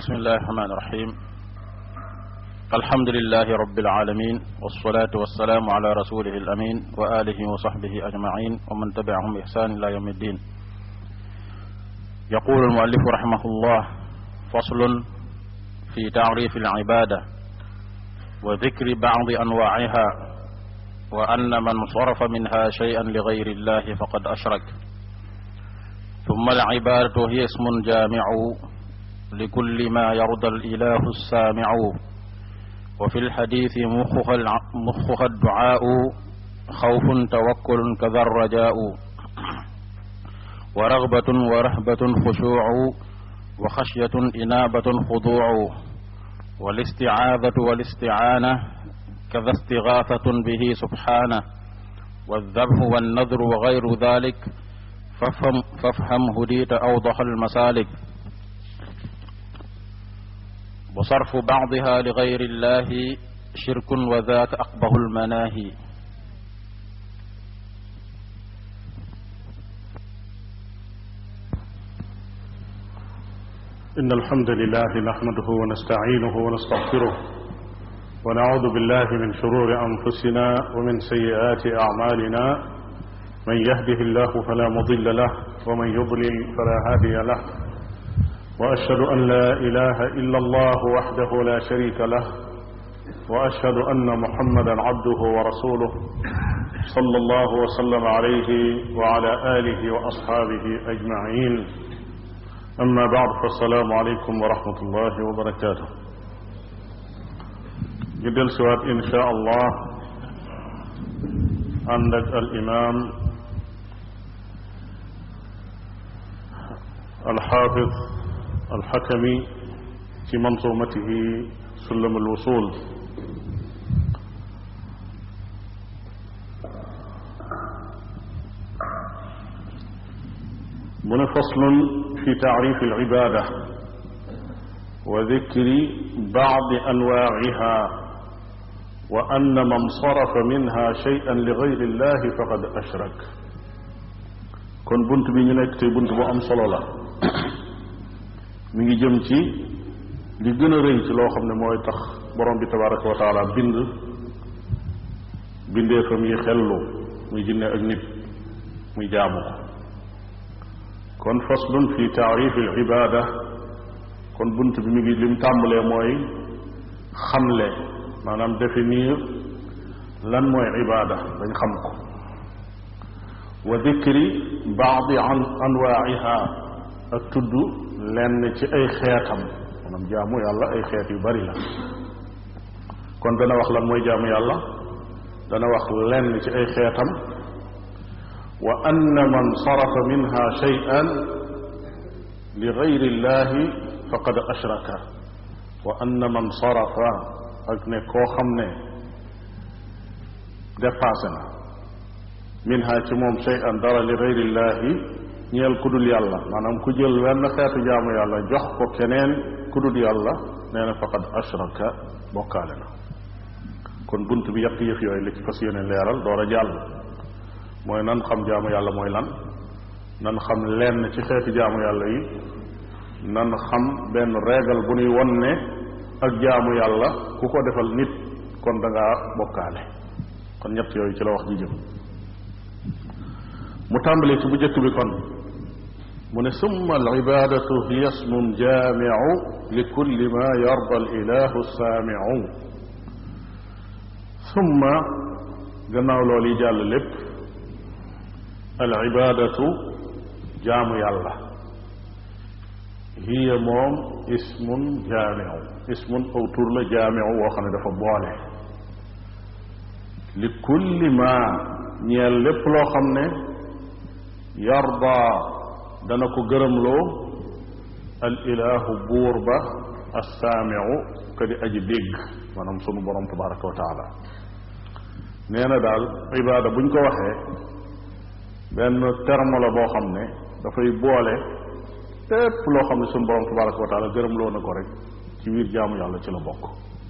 بسم الله الرحمن الرحيم الحمد لله رب العالمين والصلاة والسلام على رسوله الأمين وآله وصحبه أجمعين ومن تبعهم بإحسان إلى يوم الدين يقول المؤلف رحمه الله فصل في تعريف العبادة وذكر بعض أنواعها وأن من صرف منها شيئا لغير الله فقد أشرك ثم العبادة هي اسم جامع لكل ما يرضى الإله السامع وفي الحديث مخها, مخها الدعاء خوف توكل كذا الرجاء ورغبة ورهبة خشوع وخشية إنابة خضوع والاستعاذة والاستعانة كذا استغاثة به سبحانه والذبح والنذر وغير ذلك فافهم, فافهم هديت أوضح المسالك وصرف بعضها لغير الله شرك وذاك أقبه المناهي إن الحمد لله نحمده ونستعينه ونستغفره ونعوذ بالله من شرور أنفسنا ومن سيئات أعمالنا من يهده الله فلا مضل له ومن يضلل فلا هادي له واشهد ان لا اله الا الله وحده لا شريك له واشهد ان محمدا عبده ورسوله صلى الله وسلم عليه وعلى اله واصحابه اجمعين اما بعد فالسلام عليكم ورحمه الله وبركاته جدل سوات ان شاء الله عندك الامام الحافظ الحكمي في منظومته سلم الوصول من فصل في تعريف العبادة وذكر بعض أنواعها وأن من صرف منها شيئا لغير الله فقد أشرك كن بنت بي نك بنت بو أم صلو mi ngi jëm ci li gën a rëy ci loo xam ne mooy tax borom bi tabaraka wa taala bind bindeefam yi xellu muy jinne ak nit muy jaamu ko kon faslun fi taarif al ibada kon bunt bi mi ngi lim tàmbalee mooy xamle maanaam définir lan mooy ibada dañ xam ko wa dikri baadi an anwaaiha ak tudd lenn ci ay xeetam maanaam jaamu yàlla ay xeet yu bari la kon dana wax lan mooy jaamu yàlla dana wax lenn ci ay xeetam wa anna man sarafa minha shay'an li gayri llahi faqad ashraka wa anna man sarafa ak ne koo xam ne dépassé na minha ci moom shay'an dara li gayri llahi ñeel ku dul yàlla maanaam ku jël wenn xeetu jaamu yàlla jox ko keneen ku dul yàlla nee na faqad ashraka bokkaale na kon bunt bi yàq yëf yooyu li ci fas yéene leeral door a jàll mooy nan xam jaamu yàlla mooy lan nan xam lenn ci xeetu jaamu yàlla yi nan xam benn régal bu nuy won ne ak jaamu yàlla ku ko defal nit kon da ngaa bokkaale kon ñett yooyu ci la wax ji jëm mu tàmbalee ci bu njëkk bi kon mu ne summa alibadatu hiya ismun jaamiu li kulli ma yarda alilahu saamiu summa gannaaw loolu yi jàll lépp alibadatu jaamu yàlla hiya moom ismun jaamiu ismun aw tur la jaamiu woo xam ne dafa boole li kulli ma ñeel lépp loo xam ne yarda dana ko gërëmloo al ilahu buur ba assaamiu ka di aji dégg maanaam sunu borom tabaraka wa taala nee na daal ibaada buñ ko waxee benn terme la boo xam ne dafay boole lépp loo xam ne sunu borom tabaraka wa taala gërëmloo na ko rek ci biir jaamu yàlla ci la bokk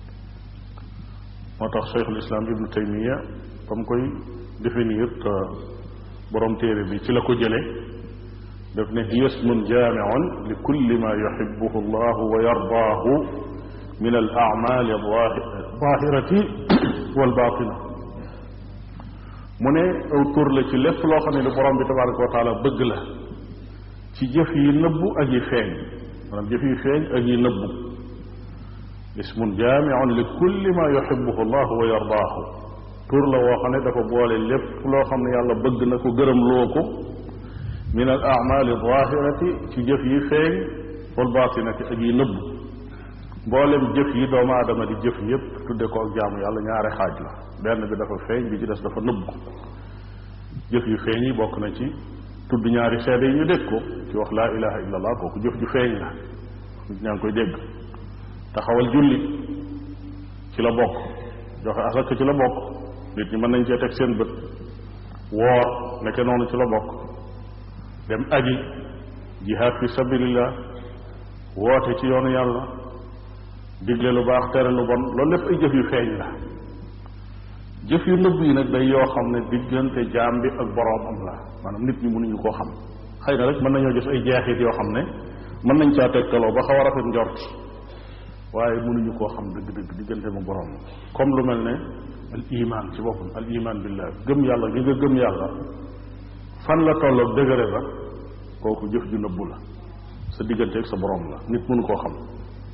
moo tax cheikhul islam ibnu taymiya ba mu koy définir te borom téere bi ci la ko jële daf ne hiya ismun jaamiun li kulli ma yuxibuhu allahu wa yardaahu min al amali alzahirati walbatina mu ne aw tur la ci lépp loo xam ne li borom bi tabaraka wa taala bëgg la ci jëf yi nëbbu ak yi feeñ maanaam jëf yi feeñ ak yi nëbbu ismun jaamiun li kulli ma yuxibuhu allahu wa yardaahu tur la woo xam ne dafa boole lépp loo xam ne yàlla bëgg na ko gërëm loo ko min al amali zahirati ci jëf yi feeñ wal batinati ak yi nëbb mboolem jëf yi doomu aadama di jëf yépp tudde ko ak jaamu yàlla ñaari xaaj la benn bi dafa feeñ bi ci des dafa nëbb jëf yu feeñ yi bokk na ci tudd ñaari seede yi ñu dégg ko ci wax laa ilaha illa allah kooku jëf ju feeñ la ñaa ngi koy dégg taxawal julli ci la bokk joxe asaka ci la bokk nit ñi mën nañ cee teg seen bët woor nekke noonu ci la bokk dem aji jihaad fi sabilillah woote ci yoonu yàlla digle lu baax tere lu bon loolu lépp ay jëf yu feeñ la jëf yu nëbb yi nag day yoo xam ne diggante jaam bi ak boroomam la maanaam nit ñi mënuñu koo xam xëy na rek mën nañoo gis ay jeexit yoo xam ne mën nañ caa tegtaloo ba xaw a rafet njort waaye mënuñu koo xam dëgg-dëgg diggante mu boroom comme lu mel ne al iman ci boppam al iman billah gëm yàlla gi nga gëm yàlla fan la tolloog dëgëre ba kooku jëf ju nëbbu la sa diggante ak sa borom la nit mënu koo xam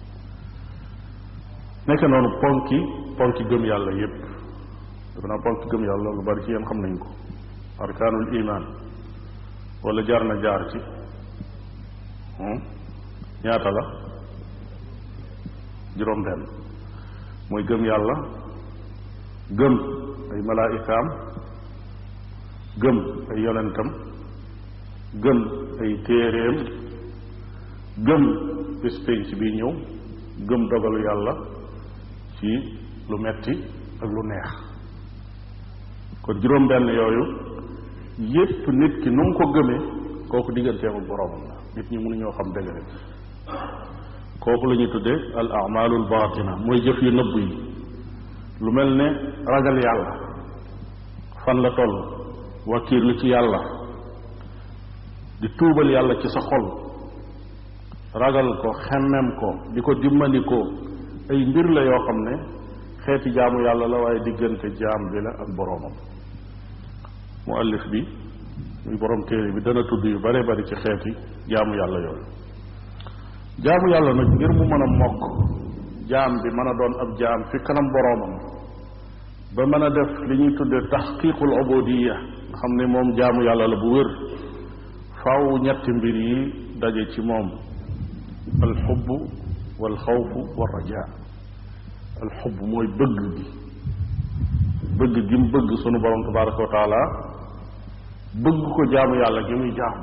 nekk noonu ponki ponki gëm yàlla yépp dafa naa ponki gëm yàlla lu bari ci yéen xam nañ ko arkaanul iman wala jaar na jaar ci ñaata la juróom benn mooy gëm yàlla gëm ay malaayikaam gëm ay yonentam gëm ay téeréem gëm bis pénc bi ñëw gëm dogalu yàlla ci lu metti ak lu neex kon juróom benn yooyu yépp nit ki nu mu ko gëmee kooku digganteem ak boroomam la nit ñi mënuñoo xam dëgg rek kooku la ñuy tuddee al amalul batina mooy jëf yu nëbb yi lu mel ne ragal yàlla fan la toll wakiirlu ci yàlla di tuubal yàlla ci sa xol ragal ko xemmem ko di ko dimmandikoo ay mbir la yoo xam ne xeeti jaamu yàlla la waaye diggante jaam bi la ak boroomam muallif bi muy borom téere bi dana tudd yu bare bari ci xeeti jaamu yàlla yooyu jaamu yàlla nag ngir mu mën a mokk jaam bi mën a doon ab jaam fi kanam boroomam ba mën a def li ñuy tuddee taxqiqul ubudiya nga xam ne moom jaamu yàlla la bu wér faw ñetti mbir yi daje ci moom alxubb wal xawfu wal raja alxubb mooy bëgg gi bëgg gi mu bëgg sunu borom tabaraka wa taala bëgg ko jaamu yàlla gi muy jaamu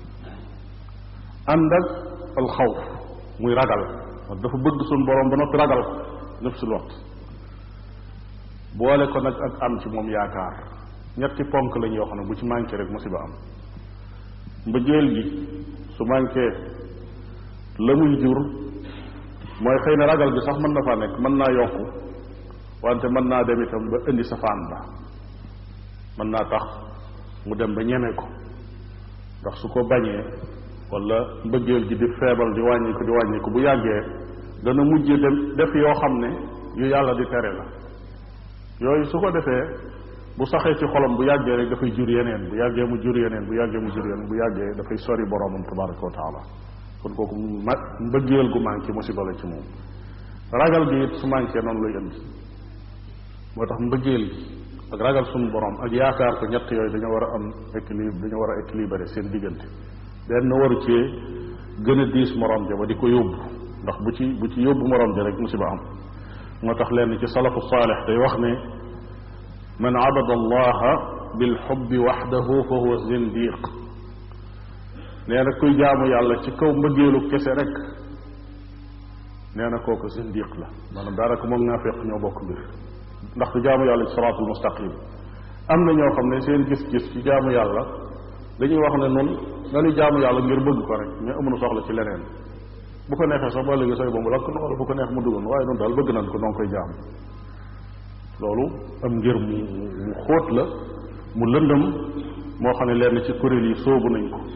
ànd ak alxawf muy ragal dafa bëgg sunu borom ba noppi ragal ko nafsul waxt boole ko nag ak am ci moom yaakaar ñetti ponk lañ yoo xam ne bu ci manqué rek musiba am mbëggeel gi su manqué la muy jur mooy xëy na ragal gi sax mën na faa nekk mën naa yokku wante mën naa dem itam ba indi safaan ba mën naa tax mu dem ba ñeme ko ndax su ko bañee wala mbëggeel gi di feebal di wàññi ko di wàññi ko bu yàggee dana mujj dem def yoo xam ne yu yàlla di tere la yooyu su ko defee bu saxee ci xolam bu yàggee rek dafay jur yeneen bu yàggee mu jur yeneen bu yàggee mu jur yeneen bu yàggee dafay sori boromam tabaraka wa taala kon kooku ma mbëggeel gu manqué musiba la ci moom ragal gi it su manqué noonu lay indi moo tax mbëggeel gi ak ragal suñu borom ak yaakaar ko ñett yooyu dañoo war a am équilibre dañoo war a équilibré seen diggante benn waru cee gën a diis morom ja ba di ko yóbbu ndax bu ci bu ci yóbbu morom ja rek musiba am moo tax lenn ci salafu saalix day wax ne man abada allaha bilxubbi waxdahu fa huwa zindiq nee na kuy jaamu yàlla ci kaw mbëggeelu kese rek nee na kooku zindiq la maanaam daanaka moom naafeq ñoo bokk mbir ndax du jaamu yàlla ci siraatul mustaqim am na ñoo xam ne seen gis-gis ci jaamu yàlla dañuy wax ne noonu dañuy jaamu yàlla ngir bëgg ko rek mais amuñu soxla ci leneen bu ko neexee sax ba léegi say boobu lakk na wala bu ko neex mu dugal waaye noonu daal bëgg nañ ko noonu koy jaam loolu am ngir mu mu xóot la mu lëndëm moo xam ne lenn ci kuréel yi sóobu nañ ko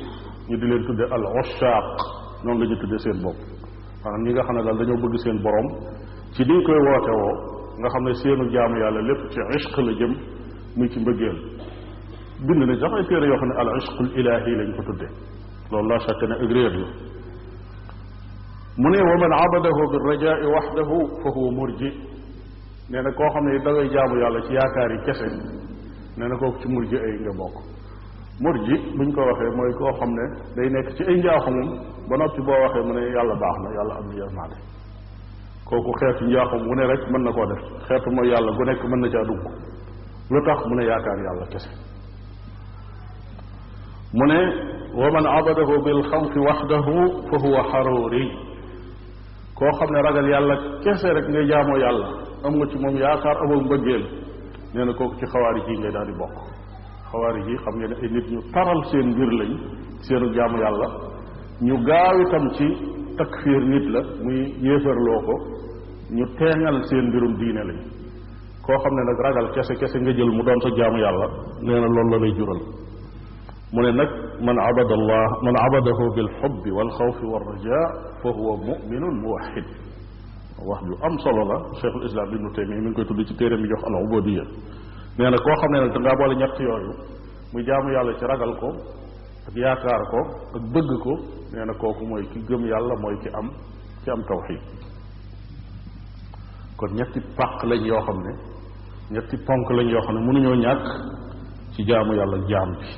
ñu di leen tudde al ushaq noonu la ñu tudde seen bopp maanaam ñi nga xam ne daal dañoo bëgg seen borom ci niñ koy woote woo nga xam ne seenu jaamu yàlla lépp ci ishq la jëm muy ci mbëggeel bind nañ sax ay téere yoo xam ne al ishqul ilahi lañ ko tudde loolu laa chaque ne ak réer la mu ne wa man abadahu bi rajai waxdahu fa huwa murji nee na koo xam ne da ngay jaamu yàlla ci yaakaar yi kese nee na kooku ci murji ay nga bokk murji buñ ko waxee mooy koo xam ne day nekk ci ay njaaxumam ba noppi boo waxee mu ne yàlla baax na yàlla am na yërmaande kooku xeetu njaaxum wu ne rek mën na koo def xeetu mooy yàlla gu nekk mën na caa dugg lu tax mu ne yaakaar yàlla kese mu ne wa man abadahu bil xawfi waxdahu fa huwa xaruuri koo xam ne ragal yàlla kese rek ngay jaamoo yàlla am nga ci moom yaakaar amoo mbëggeel nee na kooku ci xawaari ji ngay daal di bokk xawaari ji xam ngeen ne ay nit ñu taral seen mbir lañ seenu jaamu yàlla ñu gaaw itam ci takfiir nit la muy yéefarloo ko ñu teengal seen mbirum diine lañ koo xam ne nag ragal kese kese nga jël mu doon sa jaamu yàlla nee na loolu la lay jural mu ne nag man abada allah man abadahu bil xubbi wal xawfi wal raja fa huwa muminun muwaxid wax ju am solo la cheikhul islam ibnu taymiya mi ngi koy tudd ci téere mi jox al ubudiya nee na koo xam ne nag dangaa boole ñett yooyu muy jaamu yàlla ci ragal ko ak yaakaar ko ak bëgg ko nee na kooku mooy ki gëm yàlla mooy ki am ki am tawxid kon ñetti pàq lañ yoo xam ne ñetti ponk lañ yoo xam ne mënuñoo ñàkk ci jaamu yàlla jaam bi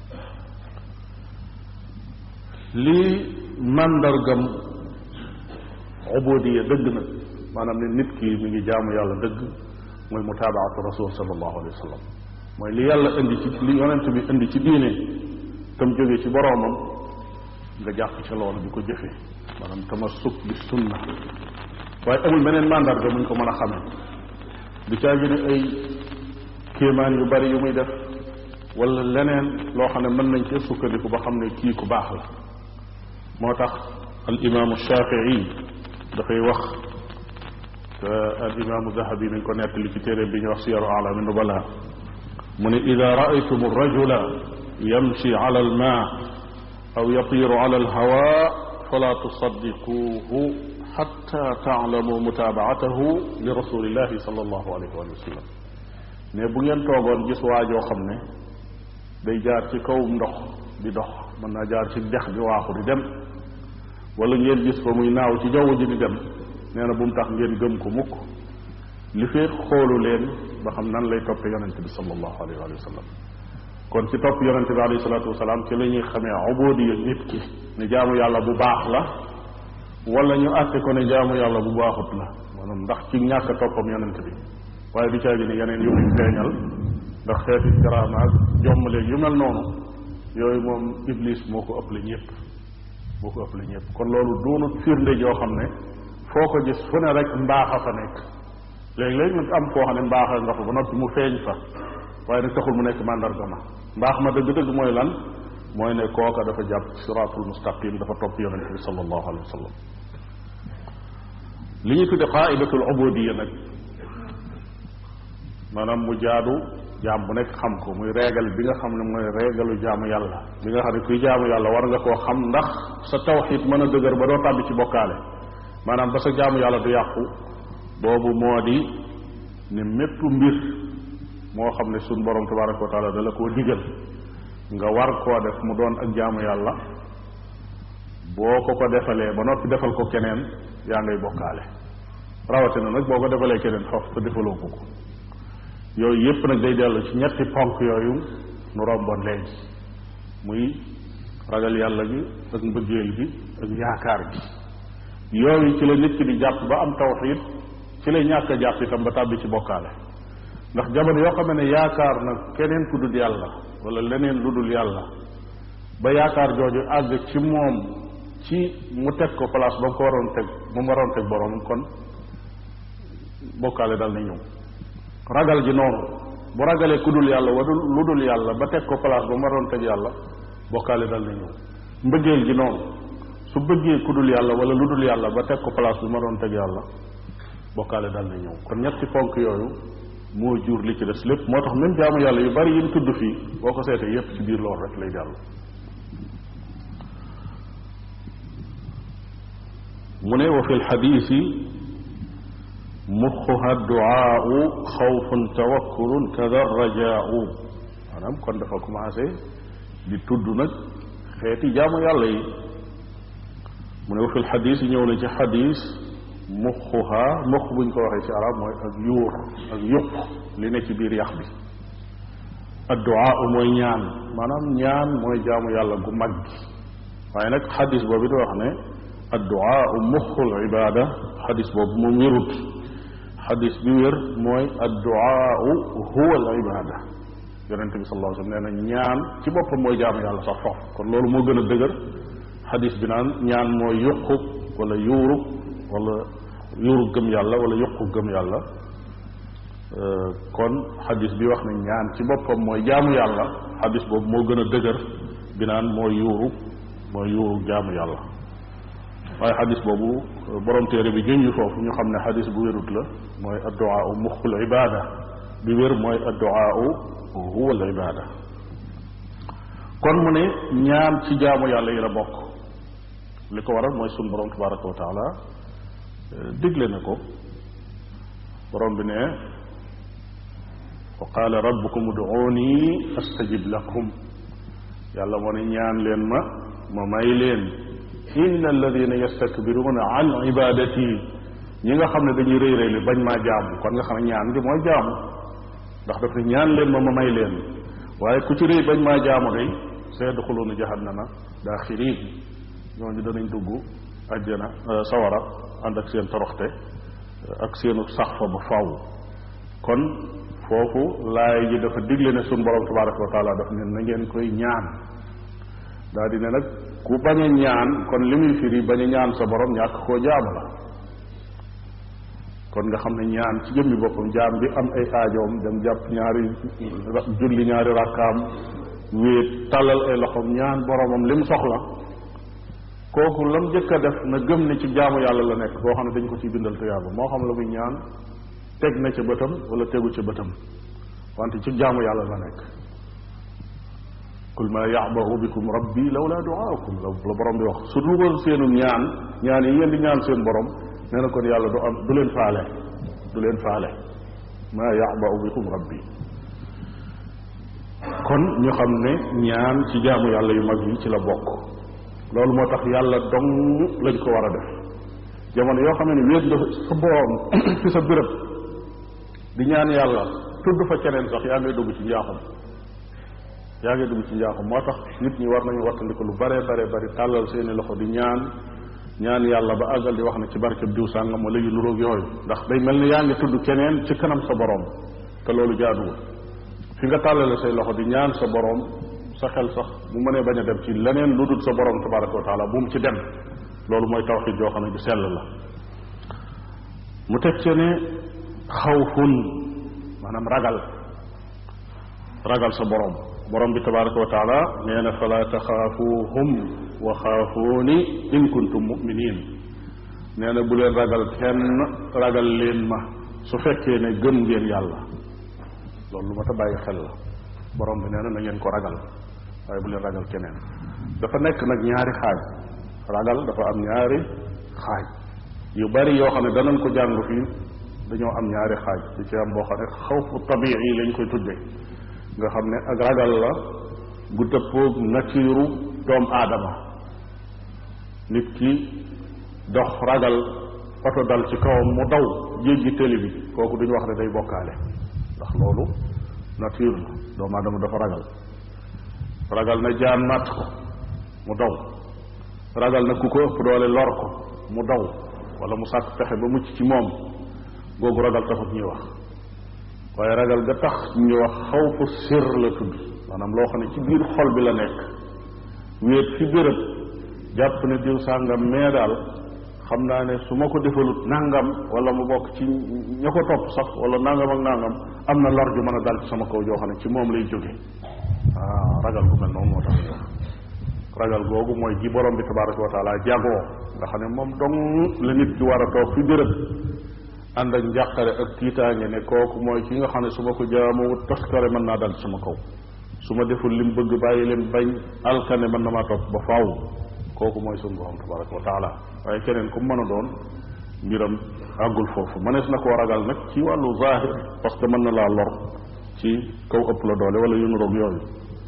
lii màndargam ubudiya dëgg nag maanaam ne nit ki mi ngi jaamu yàlla dëgg mooy mutaabaatu rasul sallallahu alayhi wa sallam mooy li yàlla indi ci li yonent bi indi ci diine tam jóge ci boroomam nga jàpp ca loolu di ko jëfe maanaam tamassuk bi sunna waaye amul meneen màndarga muñ ko mën a xamee du caa gi ne ay kéemaan yu bari yu muy def wala leneen loo xam ne mën nañ cee sukkandiku ba xam ne kii ku baax la moo tax al imaamu shafii dafay wax te al imaamu dahabi nañ ko nettali ci téere bi ñuy wax siyaru alami nubala mu ne ida raaytum rajula yamshi ala alma aw yatiru ala alhawa fala tusaddiquuhu xatta taalamu mutaabaatahu li rasulillahi sal allahu alayhi wa sallam ne bu ngeen toogoon gis waajoo xam ne day jaar ci kawum ndox di dox mën naa jaar ci dex di waaxu di dem wala ngeen gis ko muy naaw ci jaww ji di dem nee na bu mu tax ngeen gëm ko mukk li fee xoolu leen ba xam nan lay toppe yonente bi sallallahu alayhi wa sallam kon ci topp yonente bi alayhi salatu wasalaam ci la ñuy xamee ubudiya nit ki ne jaamu yàlla bu baax la wala ñu àtte ko ne jaamu yàlla bu baaxut la maanaam ndax ci ñàkk a toppam yonente bi waaye du caa gi ne yeneen yu muy feeñal ndax xeeti karaama ak jommaleeg yu mel noonu yooyu moom iblis moo ko ëpp la ñëpp moo ko ëpp la ñëpp kon loolu doonut firnde joo xam ne foo ko gis fu ne rek mbaaxa fa nekk léegi-léegi nag am koo xam ne mbaaxa nga fa ba noppi mu feeñ fa waaye nag taxul mu nekk mandarga ma mbaax ma dëgg-dëgg mooy lan mooy ne kooka dafa jàpp siraatul mustaqim dafa topp yonente bi sallallahu alayhi wa sallam li ñu tudde qaidatul ubudiya nag maanaam mu jaadu jaam bu nekk xam ko muy régal bi nga xam ne mooy régalu jaamu yàlla bi nga xam ne kuy jaamu yàlla war nga koo xam ndax sa tawxid mën a dëgër ba doo tàbbi ci bokkaale maanaam ba sa jaamu yàlla du yàqu boobu moo di ne mépp mbir moo xam ne suñ borom tabaraka wa taala da la koo digal nga war koo def mu doon ak jaamu yàlla boo ko ko defalee ba noppi defal ko keneen yaa ngay bokkaale rawatina nag boo ko defalee keneen foofu te defaloo ko ko yooyu yépp nag day dellu ci ñetti ponk yooyu nu romboon léegi muy ragal yàlla gi ak mbëggeel gi ak yaakaar gi yooyu ci la nit ki di jàpp ba am tawxid ci lay ñàkk a jàpp itam ba tàbbi ci bokkaale ndax jamono yoo xam ne yaakaar na keneen ku dul yàlla wala leneen lu dul yàlla ba yaakaar jooju àgg ci moom ci mu teg ko place ba mu ko waroon teg ba mu waroon teg borom kon bokkaale dal na ñëw ragal ji noonu bu ragalee ku dul yàlla wa lu dul yàlla ba teg ko place ba mu waroon teg yàlla bokkaale dal na ñëw mbëggeel gi noonu su bëggee ku dul yàlla wala lu dul yàlla ba teg ko place bi ma doon teg yàlla bokkaale dal na ñëw kon ñetti ponk yooyu moo jur li ci des lépp moo tax même jaamu yàlla yu bari yi ñu tudd fii boo ko seetee yépp ci biir loolu rek lay dellu mu ne wa fi lxadisi muxuha duaau xawfun tawakkulun kada rajaau maanaam kon dafa commencé di tudd nag xeeti jaamu yàlla yi mu ne wa fi lxadis yi ñëw na ci xadis muxuha mux buñ ko waxee ci arab mooy ak yuur ak yuq li ne ci biir yax bi adduaa mooy ñaan maanaam ñaan mooy jaamu yàlla gu mag gi waaye nag xadis boobu di wax ne adduaa muxul ibada xadis boobu moom wérut xadis bi wér mooy adduaa huwa al ibada yonente bi sallallahu alayhi wasallam nee na ñaan ci boppam mooy jaamu yàlla sax foofu kon loolu moo gën a dëgër xadis bi naan ñaan mooy yuqu wala yuuru wala yuuru gëm yàlla wala yuqu gëm yàlla kon xadis bi wax ne ñaan ci boppam mooy jaamu yàlla xadis boobu moo gën a dëgër bi naan mooy yuuru mooy yuuru jaamu yàlla waaye xadis boobu borom téere bi junj foofu ñu xam ne xadis bu wérut la mooy adduaa muxul ibada bi wér mooy adduaa huwa al ibada kon mu ne ñaan ci jaamu yàlla yi la bokk li ko waral mooy sun borom tabaraka wa taala digle na ko borom bi ne wa qaala rabbukum uduuni astajib lakum yàlla moo ne ñaan leen ma ma may leen inna alladina yastakbiruuna an ibadati ñi nga xam ne dañuy rëy rëy li bañ maa jaamu kon nga xam ne ñaan gi mooy jaamu ndax daf ne ñaan leen ma ma may leen waaye ku ci rëy bañ maa jaamu day sayadxuluuna jahannama daaxiriin ñooñu danañ dugg àjjana sawara ànd ak seen toroxte ak seenu sax fa ba faw kon foofu laay ji dafa digle ne sun borom tabaraka wa taala daf ne na ngeen koy ñaan daa di ne nag ku bañ a ñaan kon li muy firi bañ a ñaan sa borom ñàkk koo jaam la kon nga xam ne ñaan ci jëmmi boppam jaam bi am ay aajoom dem jàpp ñaari julli ñaari rakkaam wéet tàllal ay loxoom ñaan boromam li mu soxla kooku lam jëkk a def na gëm ne ci jaamu yàlla la nekk boo xam ne dañ ko ciy bindal tuyaaba moo xam la muy ñaan teg na ca bëtam wala tegu ca bëtam wante ci jaamu yàlla la nekk qul ma yabahu bikum rabbi lawla duaakum la la borom bi wax su dul woon seenu ñaan ñaan yi ngeen di ñaan seen borom nee na kon yàlla du am du leen faale du leen faale ma yabahu bikum rabbi kon ñu xam ne ñaan ci jaamu yàlla yu mag yi ci la bokk loolu moo tax yàlla dong lañ ko war a def jamono yoo xam ne wéet nga sa borom ci sa béréb di ñaan yàlla tudd fa keneen sax yaa ngay dugg ci njaaxum yaa ngay dugg ci njaaxum moo tax nit ñi war nañu wattandiku lu bare bare bari tàllal seeni loxo di ñaan ñaan yàlla ba àggal di wax ne ci barkeb diw sàngam wala yu nuróog yooyu ndax day mel ni yaa ngi tudd keneen ci kanam sa borom te loolu jaaduwul fi nga tàllale say loxo di ñaan sa borom sa xel sax mu mënee bañ a dem ci leneen lu dul sa borom tabaraka wa taala bu mu ci dem loolu mooy tawxid joo xam ne ju sell la mu teg ci ne xawfun maanaam ragal ragal sa borom borom bi tabaraka wa taala nee na fala taxaafuuhum wa xaafuuni in kuntum muminin nee na bu leen ragal kenn ragal leen ma su fekkee ne gëm ngeen yàlla loolu lu ma ta bàyyi xel la borom bi nee na na ngeen ko ragal waaye bu leen ragal keneen dafa nekk nag ñaari xaaj ragal dafa am ñaari xaaj yu bari yoo xam ne danañ ko jàng fii dañoo am ñaari xaaj di ci am boo xam ne xawfu tabii yi lañ koy tudde nga xam ne ak ragal la gu dëppoog natiiru doomu aadama nit ki dox ragal oto dal ci kawam mu daw jéggi tëli bi kooku duñu wax ne day bokkaale ndax loolu nature la doomu aadama dafa ragal ragal na jaan màtt ko mu daw ragal na ku ko ëpp doole lor ko mu daw wala mu sàkk pexe ba mucc ci moom googu ragal taxut ñuy wax waaye ragal ga tax ñuy wax xawfu sir la tudd maanaam loo xam ne ci biir xol bi la nekk wéet fi béréb jàpp ne diw sàngam mee daal xam naa ne su ma ko defalut nangam wala mu bokk ci ña ko topp sax wala nangam ak nangam am na lor ju mën a dal ci sama kaw joo xam ne ci moom lay jóge ah ragal gu mel noonu moo tax ñu ragal googu mooy gi borom bi tabaraka wa taala jagoo nga xam ne moom dong la nit ki war a toog fi béréb ànd ak njàqare ak tiitaange ne kooku mooy ki nga xam ne su ma ko jaamuwut toskare mën naa dal ci sama kaw su ma deful lim bëgg bàyyi leen bañ alkane mën na maa topp ba faaw kooku mooy sunu borom tabaraka wa taala waaye keneen ku mën a doon mbiram àggul foofu mënees na koo ragal nag ci wàllu zahir parce que mën na laa lor ci kaw ëpp la doole wala yu nu roog yooyu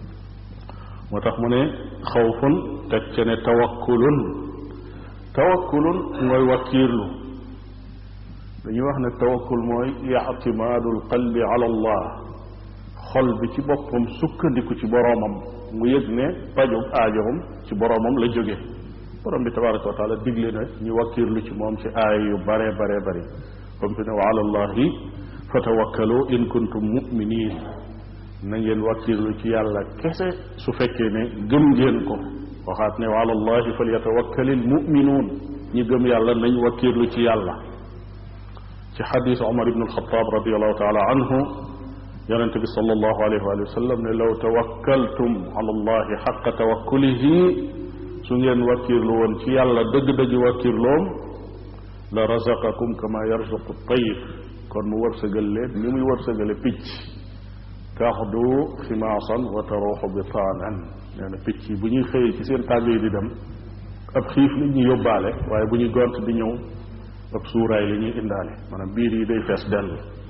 moo tax mu ne xawfun teg ca ne tawakkulun tawakkulun mooy wakkiirlu dañuy wax ne tawakkul mooy ictimaadul qalbi ala allah xol bi ci boppam sukkandiku ci boroomam mu yëg ne pajub aajowam ci boroomam la jóge borom bi tabaraka wa taala digle na ñu wakkiirlu ci moom ci aaya yu bare bare bari comme fi ne wa ala allahi fatawakkalu in kuntum muminin na ngeen wakkiirlu ci yàlla kese su fekkee ne gëm ngeen ko waxaat ne wa ala allahi falyatawakkalil muminuun ñi gëm yàlla nañ wakkiirlu ci yàlla ci xadis omar ibn alxataab radiallahu taala anhu yonente bi sallallahu alayhi wa sallam ne law tawakkaltum ala allahi xaqa tawakkulihi su ngeen wakkiirlu woon ci yàlla dëgg-dëgg wakkiirloom la razaqakum kama yarzuqu tayr kon mu wërsëgal leen ni muy wërsëgale picc taxdu ximaasan wa taruuxu bitaanan nee na picc yi bu ñuy xëyee ci seen tàgg yi di dem ab xiif li ñuy yóbbaale waaye bu ñuy gont di ñëw ab suuraay li ñuy indaale maanaam biir yi day fees dell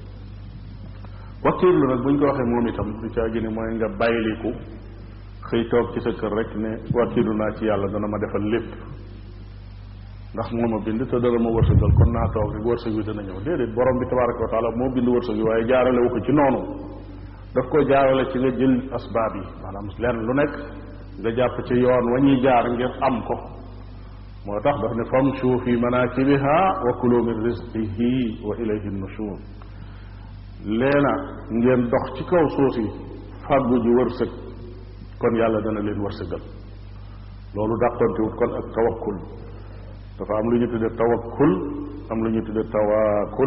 wakkiirlu nag bu ñu ko waxee moom itam du caa gi ne mooy nga bàyyiliku xëy toog ci sa kër rek ne wakkiirlu naa ci yàlla dana ma defal lépp ndax moo ma bind te dana ma wërsëgal kon naa toog rek wërsëg wi dana ñëw déedéet borom bi tabaraka wa taala moo bind wërsëg wi waaye jaarale wu ko ci noonu daf ko jaarale ci nga jël asbaab yi maanaam lenn lu nekk nga jàpp ci yoon wa ñuy jaar ngir am ko moo tax daf ne famshu fi manakibiha wa kulu min rizqihi wa ilayhi nushur leena ngeen dox ci kaw suuf yi fàggu ji wërsëg kon yàlla dana leen wërsëgal loolu dàqontewut kon ak tawakkul dafa am lu ñu tudde tawakkul am lu ñu tudde tawaakul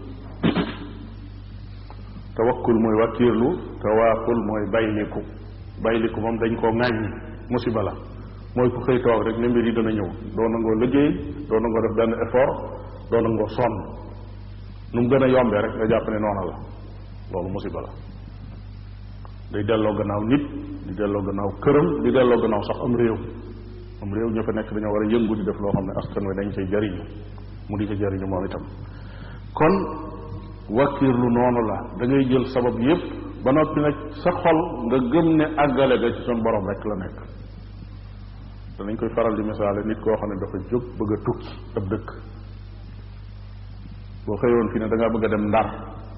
tawakkul mooy wakkiirlu tawaakul mooy bayliku bayliku moom dañ koo ŋàññi musiba la mooy ku xëy toog rek ne mbir yi dana ñëw doo nangoo liggéey doo nangoo def benn effort doo nangoo sonn nu mu gën a yombee rek nga jàpp ne noona la loolu musiba la day delloo gannaaw nit di delloo gannaaw këram di delloo gannaaw sax am réew am réew ña fa nekk dañoo war a yëngu di def loo xam ne askan wi dañ cay jariñu mu di ca jariñu moom itam kon wakkiirlu noonu la da ngay jël sabab yépp ba noppi nag sa xol nga gëm ne àggale ga ci son borom rek la nekk danañ koy faral di misaale nit koo xam ne dafa jóg bëgg a tukki ab dëkk boo xëyoon fii ne da ngaa bëgg a dem ndar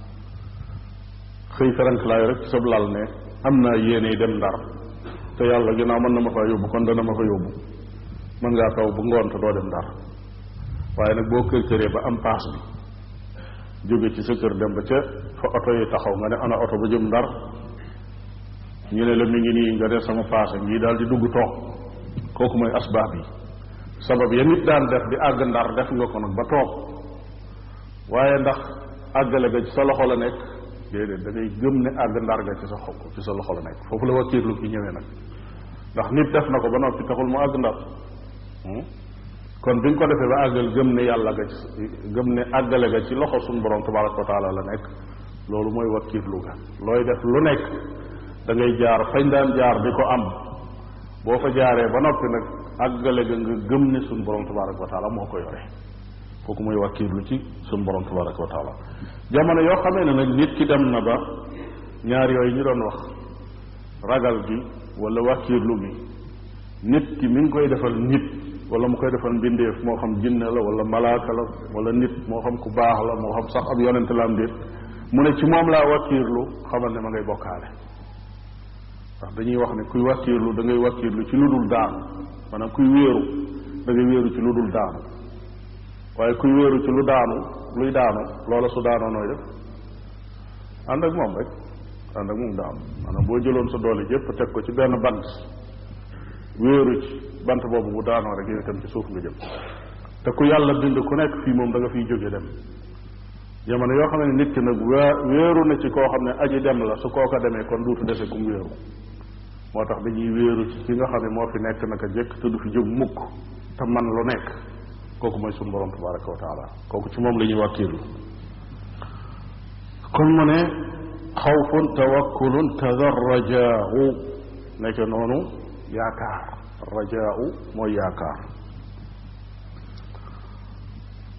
xëy feranklaayu rek ci sab lal ne am naa yéene dem ndar te yàlla ginnaaw mën na ma fa yóbbu kon dana ma fa yóbbu mën ngaa taw bu ngoon te doo dem ndar waaye nag boo kër këree ba am paas bi jóge ci sa kër dem ba ca fa oto yi taxaw nga ne ana oto ba jëm ndar ñu ne la mi ngi nii nga ne sama paase ngi daal di dugg toog kooku mooy asbaab yi sabab ya nit daan def di àgg ndar def nga ko nag ba toog waaye ndax àggale ga ci sa loxo la nekk déedéet da ngay gëm ne àgg ndar ga ci sa xol ci sa loxo la nekk foofu la wakkiirlu ki ñëwee nag ndax nit def na ko ba noppi taxul mu àgg ndar kon bi nga ko defee ba àggal gëm ne yàlla ga ci gëm ne àggale ga ci loxo suñu borom tabaraka wa taala la nekk loolu mooy wakkiirlu ga looy def lu nekk da ngay jaar fañ daan jaar di ko am boo fa jaaree ba noppi nag àggale ga nga gëm ne suñu borom tabaraka wa taala moo ko yore kooku mooy wakkiirlu ci suñu borom tabaraka wa taala jamono yoo xamee ne nag nit ki dem na ba ñaar yooyu ñu doon wax ragal gi wala wakkiirlu gi nit ki mi ngi koy defal nit wala mu koy defal mbindeef moo xam jinne la wala malaaka la wala nit moo xam ku baax la moo xam sax ab yonente la am déet mu ne ci moom laa wakkiirlu xamal ne ma ngay bokkaale ndax dañuy wax ne kuy wakkiirlu da ngay wakkiirlu ci lu dul daanu maanaam kuy wéeru da ngay wéeru ci lu dul daanu waaye kuy wéeru ci lu daanu luy daanu loola su daanoo nooy def ànd ak moom rek ànd ak moom daanu maanaam boo jëloon sa doole jëpp teg ko ci benn bant wéeru ci bant boobu bu daanoo rek yow itam ci suuf nga jëm te ku yàlla bind ku nekk fii moom da nga fiy jóge dem jamono yoo xam ne nit ki nag wéeru na ci koo xam ne aji dem la su kooka demee kon duutu dese kum wéeru moo tax dañuy wéeru ci ki nga xam ne moo fi nekk naka jekk te du fi jóg mukk te man lu nekk kooku mooy sunu borom tabaraka wa taala kooku ci moom la ñuy wàkkiirlu kon mu ne xawfun tawakkulun kada rajaau nekk noonu yaakaar rajaau mooy yaakaar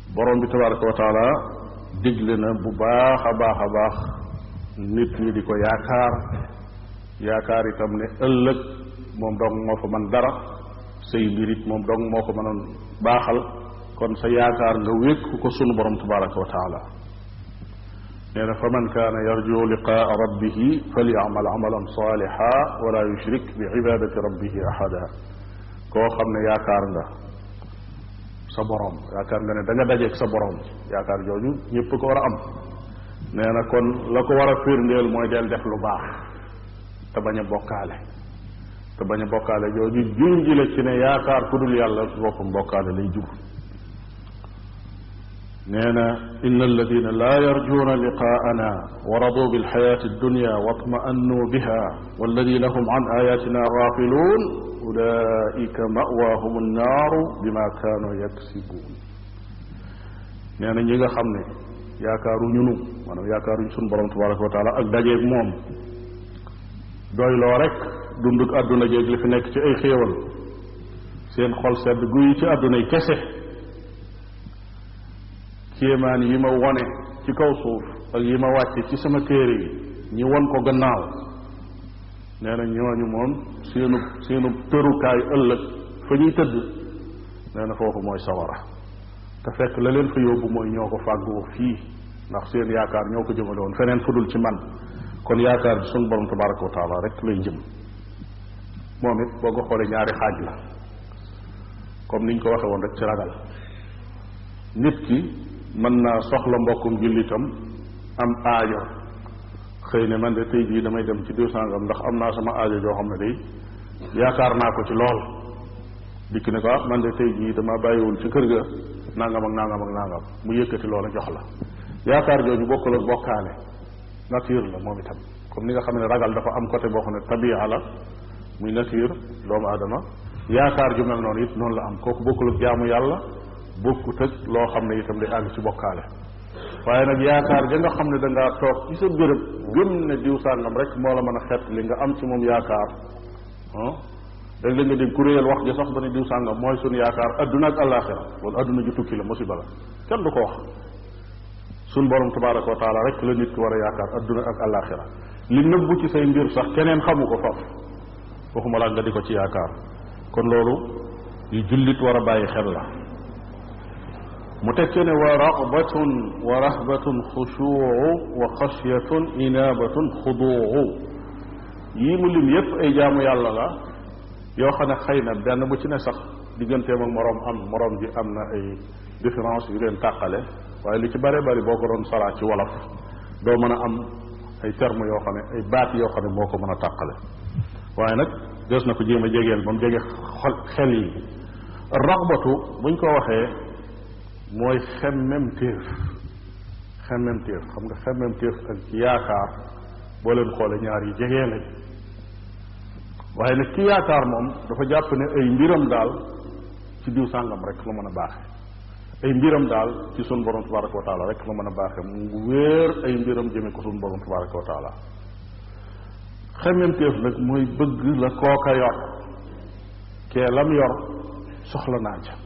borom bi tabaraka wa taala digle na bu baax a baax a baax nit ñi di ko yaakaar yaakaar itam ne ëllëg moom dong moo fa man dara say mbir it moom dong moo ko mënoon baaxal kon sa yaakaar nga wékk ko sunu borom tabaraka wa taala nee na fa man kaana yarju liqaa rabbihi falyamal amalan saaliha wala yushrik bi ibadati rabbihi ahada koo xam ne yaakaar nga sa borom yaakaar nga ne da nga dajeeg sa borom yaakaar jooju ñëpp ko war a am nee na kon la ko war a firndeel mooy del def lu baax te bañ a bokkaale te bañ a bokkaale jooju junji la ci ne yaakaar ku dul yàlla boppam bokkaale lay jur nee na inna alladina laa yarjuuna liqaana wa radu bilxayaati addunya watma'annu biha walladina hum an ayatina gaafiluun ulaika mawaahum annaaru bima kaanu yaksibuun nee na ñi nga xam ne yaakaaruñu nu maanaam yaakaaruñu sunu borom tabaraka wa taala ak dajeeg moom doyloo rek dunduk àdduna jéeg li fi nekk ci ay xéewal seen xol sedd guyi ci àddunay kese kéemaan yi ma wone ci kaw suuf ak yi ma wàcce ci sama téere yi ñi won ko gannaaw nee na ñooñu moom seenu seenu tërukaay ëllëg fa ñuy tëdd nee na foofu mooy sawara te fekk la leen fa yóbbu mooy ñoo ko fàggoo fii ndax seen yaakaar ñoo ko jëmale woon feneen fu dul ci man kon yaakaar bi sunu borom tabaraka wa taala rek lay jëm moom it boo ko xoolee ñaari xaaj la comme niñ ko waxe woon rek ci ragal nit ki mën naa soxla mbokkum jullitam am aajo xëy ne man de tey jii damay dem ci diw sangam ndax am naa sama aajo joo xam ne day yaakaar naa ko ci lool dikk ne ko ah man de tey jii dama bàyyiwul ci kër ga nangam ak nangam ak nangam mu yëkkati loola jox la yaakaar jooju bokkul ak bokkaale nature la moom itam comme ni nga xam ne ragal dafa am côté boo xam ne tabia la muy nature doomu aadama yaakaar ju mel noonu it noonu la am kooku bokkul ak jaamu yàlla bokkut ak loo xam ne itam day àgg ci bokkaale waaye nag yaakaar ja nga xam ne da ngaa toog ci sa béréb gëm ne diw sàngam rek moo la mën a xet li nga am ci moom yaakaar ah dag la nga dégg kuréel wax ja sax ba ne diw sàngam mooy suñu yaakaar adduna ak àllaaxira loolu adduna ju tukki la musiba la kenn du ko wax suñ borom tabaraka wa taala rek la nit ki war a yaakaar adduna ak àllaaxira li nëbbu ci say mbir sax keneen xamu ko faf waxuma laa nga di ko ci yaakaar kon loolu yu jullit war a bàyyi xel la mu tekke ne wa raxbatun wa rahbatun xushuu wa xashyatun inaabatun xuduu yii mu lim yépp ay jaamu yàlla la yoo xam ne xëy na benn bu ci ne sax digganteem ak moroom am moroom ji am na ay différence yu leen tàqale waaye li ci bare bari boo ko doon saraa ci wolof doo mën a am ay termes yoo xam ne ay baat yoo xam ne moo ko mën a tàqale waaye nag des na ko jéem a jegeel ba mu jege xol xel yi raxbatu buñ ko waxee mooy xemmem téef xemmem téef xam nga xemmem téef ak yaakaar boo leen xoole ñaar yi jegee lañ waaye nag ki yaakaar moom dafa jàpp ne ay mbiram daal ci diw sàngam rek la mën a baaxe ay mbiram daal ci sun borom tabaraka wa taala rek la mën a baaxe mu wéer ay mbiram jëme ko sun borom tabaraka wa taala xemmem téef nag mooy bëgg la kooka yor kee lam yor soxla naa ca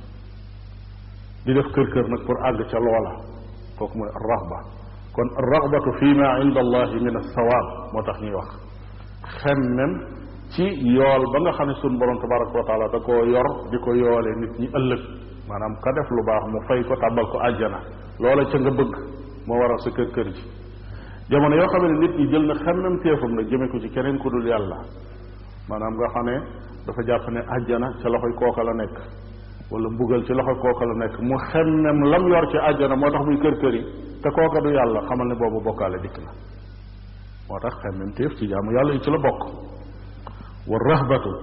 di def kër kër nag pour àgg ca loola kooku mooy raxba kon raxbatu fi ma inda allahi min alsawaab moo tax ñuy wax xemmem ci yool ba nga xam ne sun borom tabaraka wa taala da koo yor di ko yoole nit ñi ëllëg maanaam ka def lu baax mu fay ko tàbbal ko àjjana loola ca nga bëgg moo waral sa kër kër ji jamono yoo xam ne nit ñi jël na xemmem téefam nag jëme ko ci keneen ku dul yàlla maanaam nga xam ne dafa jàpp ne àjjana ca loxoy kooka la nekk wala mbugal ci loxo kooka la nekk mu xemmem lam yor ci àjjana moo tax muy kër kër yi te kooka du yàlla xamal ne boobu bokkaale dikk na moo tax xemmem téef ci jaamu yàlla yi ci la bokk wa rahbatu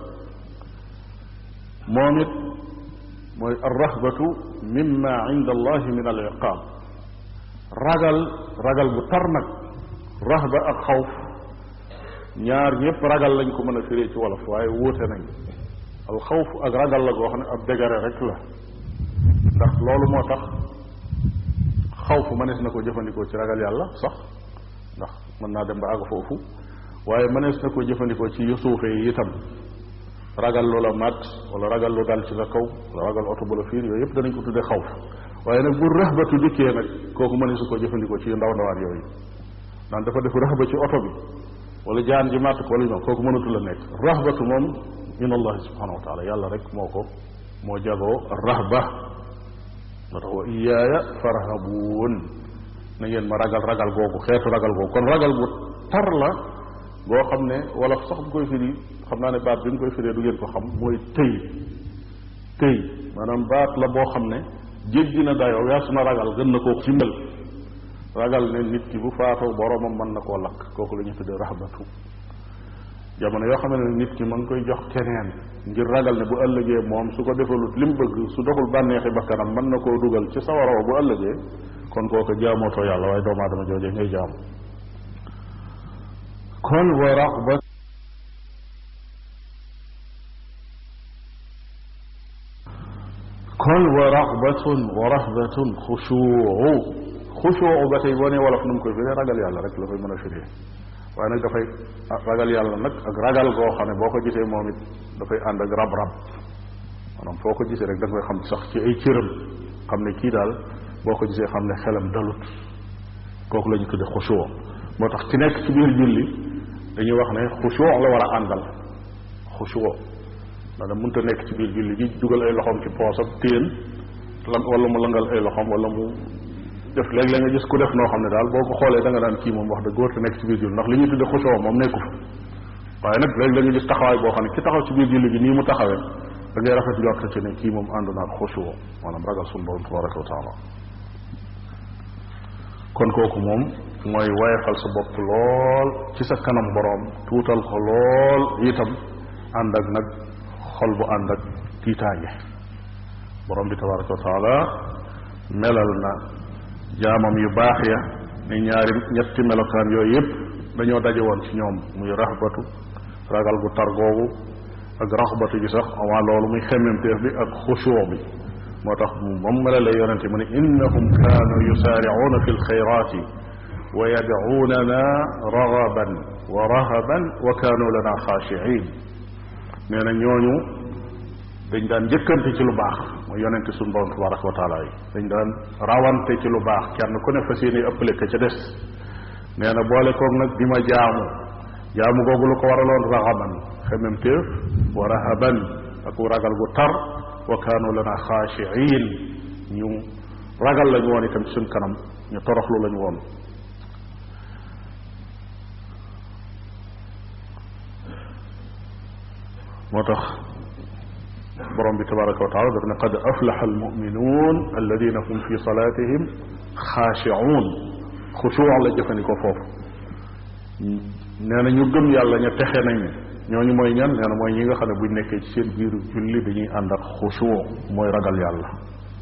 moom it mooy arrahbatu mimma inda allahi min al iqaab ragal ragal bu tar nag rahba ak xawf ñaar ñëpp ragal lañ ko mën a firee ci wolof waaye wuute nañ alxawf ak ragal la goo xam ne ab dégare rek la ndax loolu moo tax xawf mënees na ko jëfandikoo ci ragal yàlla sax ndax mën naa dem ba àgg foofu waaye mënees na ko jëfandikoo ci yu suufe yi itam ragal lu la mat wala ragal lu dal ci sa kaw wala ragal oto bu la fiir yooyu yëpp danañ ko tuddee xawf waaye nag bu raxbatu dikkee nag kooku mëne su ko jëfandikoo ci ndaw ndawaan yooyu naan dafa def raxba ci oto bi wala jaan ji màtt ko wala ñoom kooku mënatu la nekk raxbatu moom min allahi subhanahu wa taala yàlla rek moo ko moo jagoo raxba moo tax wa iyaaya farhabuun na ngeen ma ragal ragal googu xeetu ragal googu kon ragal gu tar la goo xam ne wala sax bu koy firi xam naa ne baat bi mu koy firee du ngeen ko xam mooy tëy tëy maanaam baat la boo xam ne jéggi na dayoo weesu na ragal gën na koo cimbal ragal ne nit ki bu faatoo boroomam mën na koo lakk kooku la ñu tuddee raxbatu jamono yoo xam ne nit ki ma ngi koy jox keneen ngir ragal ne bu ëllëgee moom su ko defalut li mu bëgg su doxul bànneexi bakkanam mën na koo dugal ci sawaraw bu ëllëgee kon kooku jaamootoo yàlla waaye doomu aadama joojee ngay jaamu kon wa raxbat kon wa raxbatun wa rahbatun xushuu xushuu ba tey boo nee wolof nu mu koy firee ragal yàlla rek la koy mën a firee waaye nag dafay ragal yàlla nag ak ragal goo xam ne boo ko gisee moom it dafay ànd ak rab-rab maanaam foo ko gisee rek da nga koy xam sax ci ay cëram xam ne kii daal boo ko gisee xam ne xelam dalut kooku la ñu tudde xushuu moo tax ki nekk ci biir julli dañuy wax ne xushuu la war a àndal xushuu maanaam mënta nekk ci biir julli gi dugal ay loxoom ci poosam téen lan wala mu langal ay loxoom wala mu def léegi la nga gis ku def noo xam ne daal boo ko xoolee da nga daan kii moom wax dëgg góor te nekk ci biir julli ndax li ñuy tudde xusoo moom nekku fa waaye nag léegi la nga gis taxawaay boo xam ne ki taxaw ci biir julli gi nii mu taxawee da ngay rafet njort ci ne kii moom ànd naag xusoo maanaam ragal suñu borom tabaraka wa taala kon kooku moom mooy wayefal sa bopp lool ci sa kanam borom tuutal ko lool itam ànd ak nag xol bu ànd ak tiitaange borom bi tabaraka wa taala melal na jaamam yu baax ya ne ñaari ñetti melokaan yooyu yëpp dañoo daje woon ci ñoom muy raxbatu ragal gu tar googu ak raxbatu gi sax avant loolu muy xemmemteef bi ak xushuu bi moo tax moom melalee yonente mu ne innahum kaanu yusaaricuuna fi lxayraati wa yadcuunana ragaban wa rahaban wa kaanu lana xaashiciin nee na ñooñu dañ daan njëkkante ci lu baax mooy yonente suñu borom tabaraka wa taala yi dañ daan rawante ci lu baax kenn ku ne fas yéene ëppale ka ca des nee na boole koog nag di ma jaamu jaamu googu lu ko waraloon raxaban xemem téef wa rahaban ak ragal gu tar wa kaanu lana xaashiin ñu ragal lañu woon itam ci suñ kanam ñu toroxlu lañu woon moo tax borom bi tabaraka wa taala daf ne qad aflaxa almuminuun alladina hum fi salatihim xaashicuun xushuu la jëfandikoo foofu nee na ñu gëm yàlla ña texe nañ ñooñu mooy ñan nee na mooy ñi nga xam ne buñ nekkee ci seen biiru julli dañuy ànd ak xushuu mooy ragal yàlla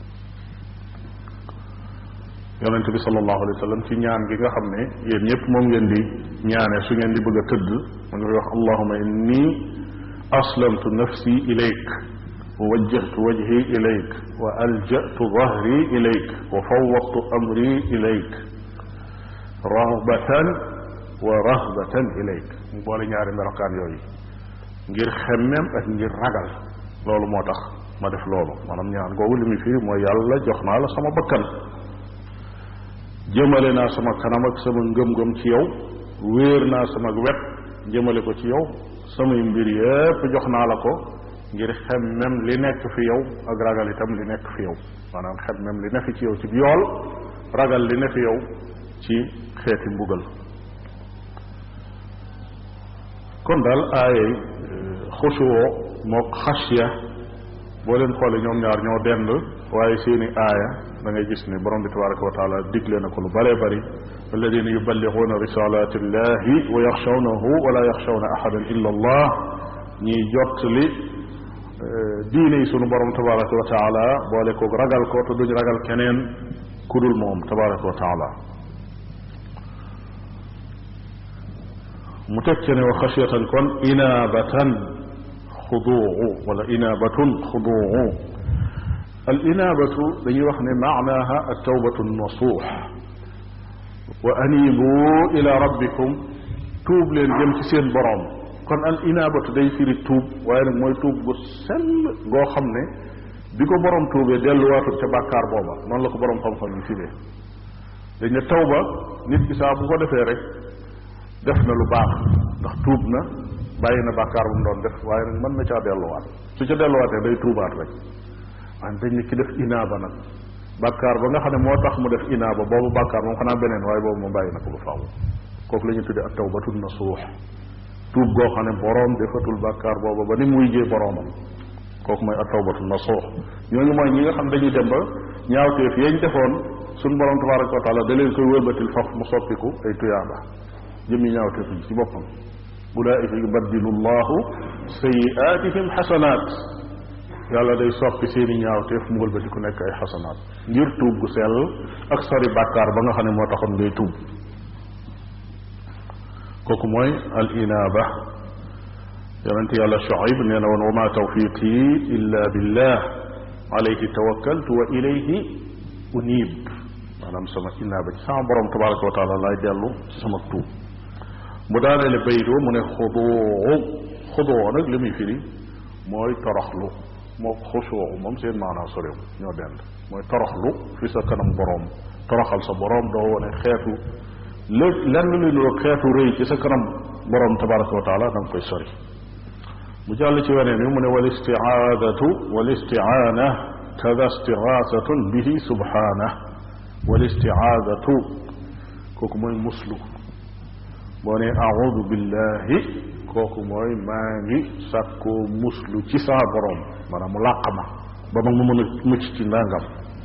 yonente bi sallallahu alayhi wa sallam ci ñaan gi nga xam ne yéen ñëpp moom ngeen di ñaane su ngeen di bëgg a tëdd mu ngi wax allahuma inni aslamtu nafsi ilayk wa wajjahtu wajhi ilayk wa aljatu dahri ilayk wa fawwadtu amri ilayk rahbatan wa rahbatan ilayk mu boole ñaari melokaan yooyu ngir xemmem ak ngir ragal loolu moo tax ma def loolu maanaam ñaan googu li muy firi mooy yàlla jox naa la sama bakkan jëmale naa sama kanam ak sama ngëm-ngëm ci yow wéer naa sama wet jëmale ko ci yow samay mbir yépp jox naa la ko ngir xemmem li nekk fi yow ak ragal itam li nekk fi yow maanaam xemmem li ne fi ci yow ci yool ragal li ne fi yow ci xeeti mbugal kon daal aayay xusuwoo mook xasya boo leen xoolee ñoom ñaar ñoo dend waaye seeni aaya da ngay gis ne borom bi tabaraka wa taala digle na ko lu bëree bëri alladina yuballiguna risalati illahi wa yaxshawnahu wala yaxshawna ahadan illa allah ñiy jot li diine yi sunu borom tabaraka wa taala boole koog ragal ko te duñ ragal keneen kudul moom tabaraka wa taala mu teg ci ne wa xasiyatan kon inaabatan xuduu wala inaabatun xuduu al inaabatu dañuy wax ne maanaaha al tawbatu nasuux wa anibu ila rabbikum tuub leen jëm ci seen boroom kon al inaabatu day firi tuub waaye nag mooy tuub gu sell goo xam ne bi ko borom tuubee delluwaatut ca bàkkaar booba noonu la ko borom xam-xam yi firee dañ ne tawba nit ki saa bu ko defee rek def na lu baax ndax tuub na bàyyi na bàkkaar bu mu doon def waaye nag mën na caa delluwaat su ca delluwaatee day tuubaat rek waaye dañ ne ki def inaaba nag bàkkaar ba nga xam ne moo tax mu def inaaba boobu bàkkaar moom xanaa beneen waaye boobu moom bàyyi na ko ba faaw kooku la ñu tuddee ak tawbatu nasuux tuub goo xam ne boroom defatul bàkkaar booba ba ni muy jee boroomam kooku mooy ak tawbatu nasuux ñooñu mooy ñi nga xam dañuy dem ba ñaawteef yañ defoon suñ borom tabaraka wa taala da leen koy wëlbatil faf mu soppiku ay tuyaaba jëmmi ñaawteef yi ci boppam ulaika yubaddilu llahu sayiatihim xasanaat yàlla day soppi seeni ñaawteef mu wëlbati ku nekk ay xasanaat ngir tuub gu sell ak sori bàkkaar ba nga xam ne moo taxoon ngay tuub kooku mooy al inaaba yonente yàlla Shuayb nee na woon wa ma tawfiqi illa billah alayhi tawakkaltu wa ilayhi unib maanaam sama inaaba ci sama borom tabaraka wa taala laay dellu ci sama tuub mu daaneele baydoo mu ne xudoo xudoo nag li muy firi mooy toroxlu moo xusoo moom seen maanaa soréw ñoo dend mooy toroxlu fi sa kanam boroom toroxal sa boroom doo wone xeetu lé lenn luy nuroog xeetu rëy ci sa kanam boroom tabaraka wa taala da nga koy sori mu jàll ci weneen wi mu ne wal istiaadatu wal istiaana kada istigaasatun bihi subhaanah wal istiaadatu kooku mooy muslu boo ne audu billahi kooku mooy maa ngi sàkkoo muslu ci saa borom maanaam mu làq ma ba ma mu mën a mucc ci ndàngam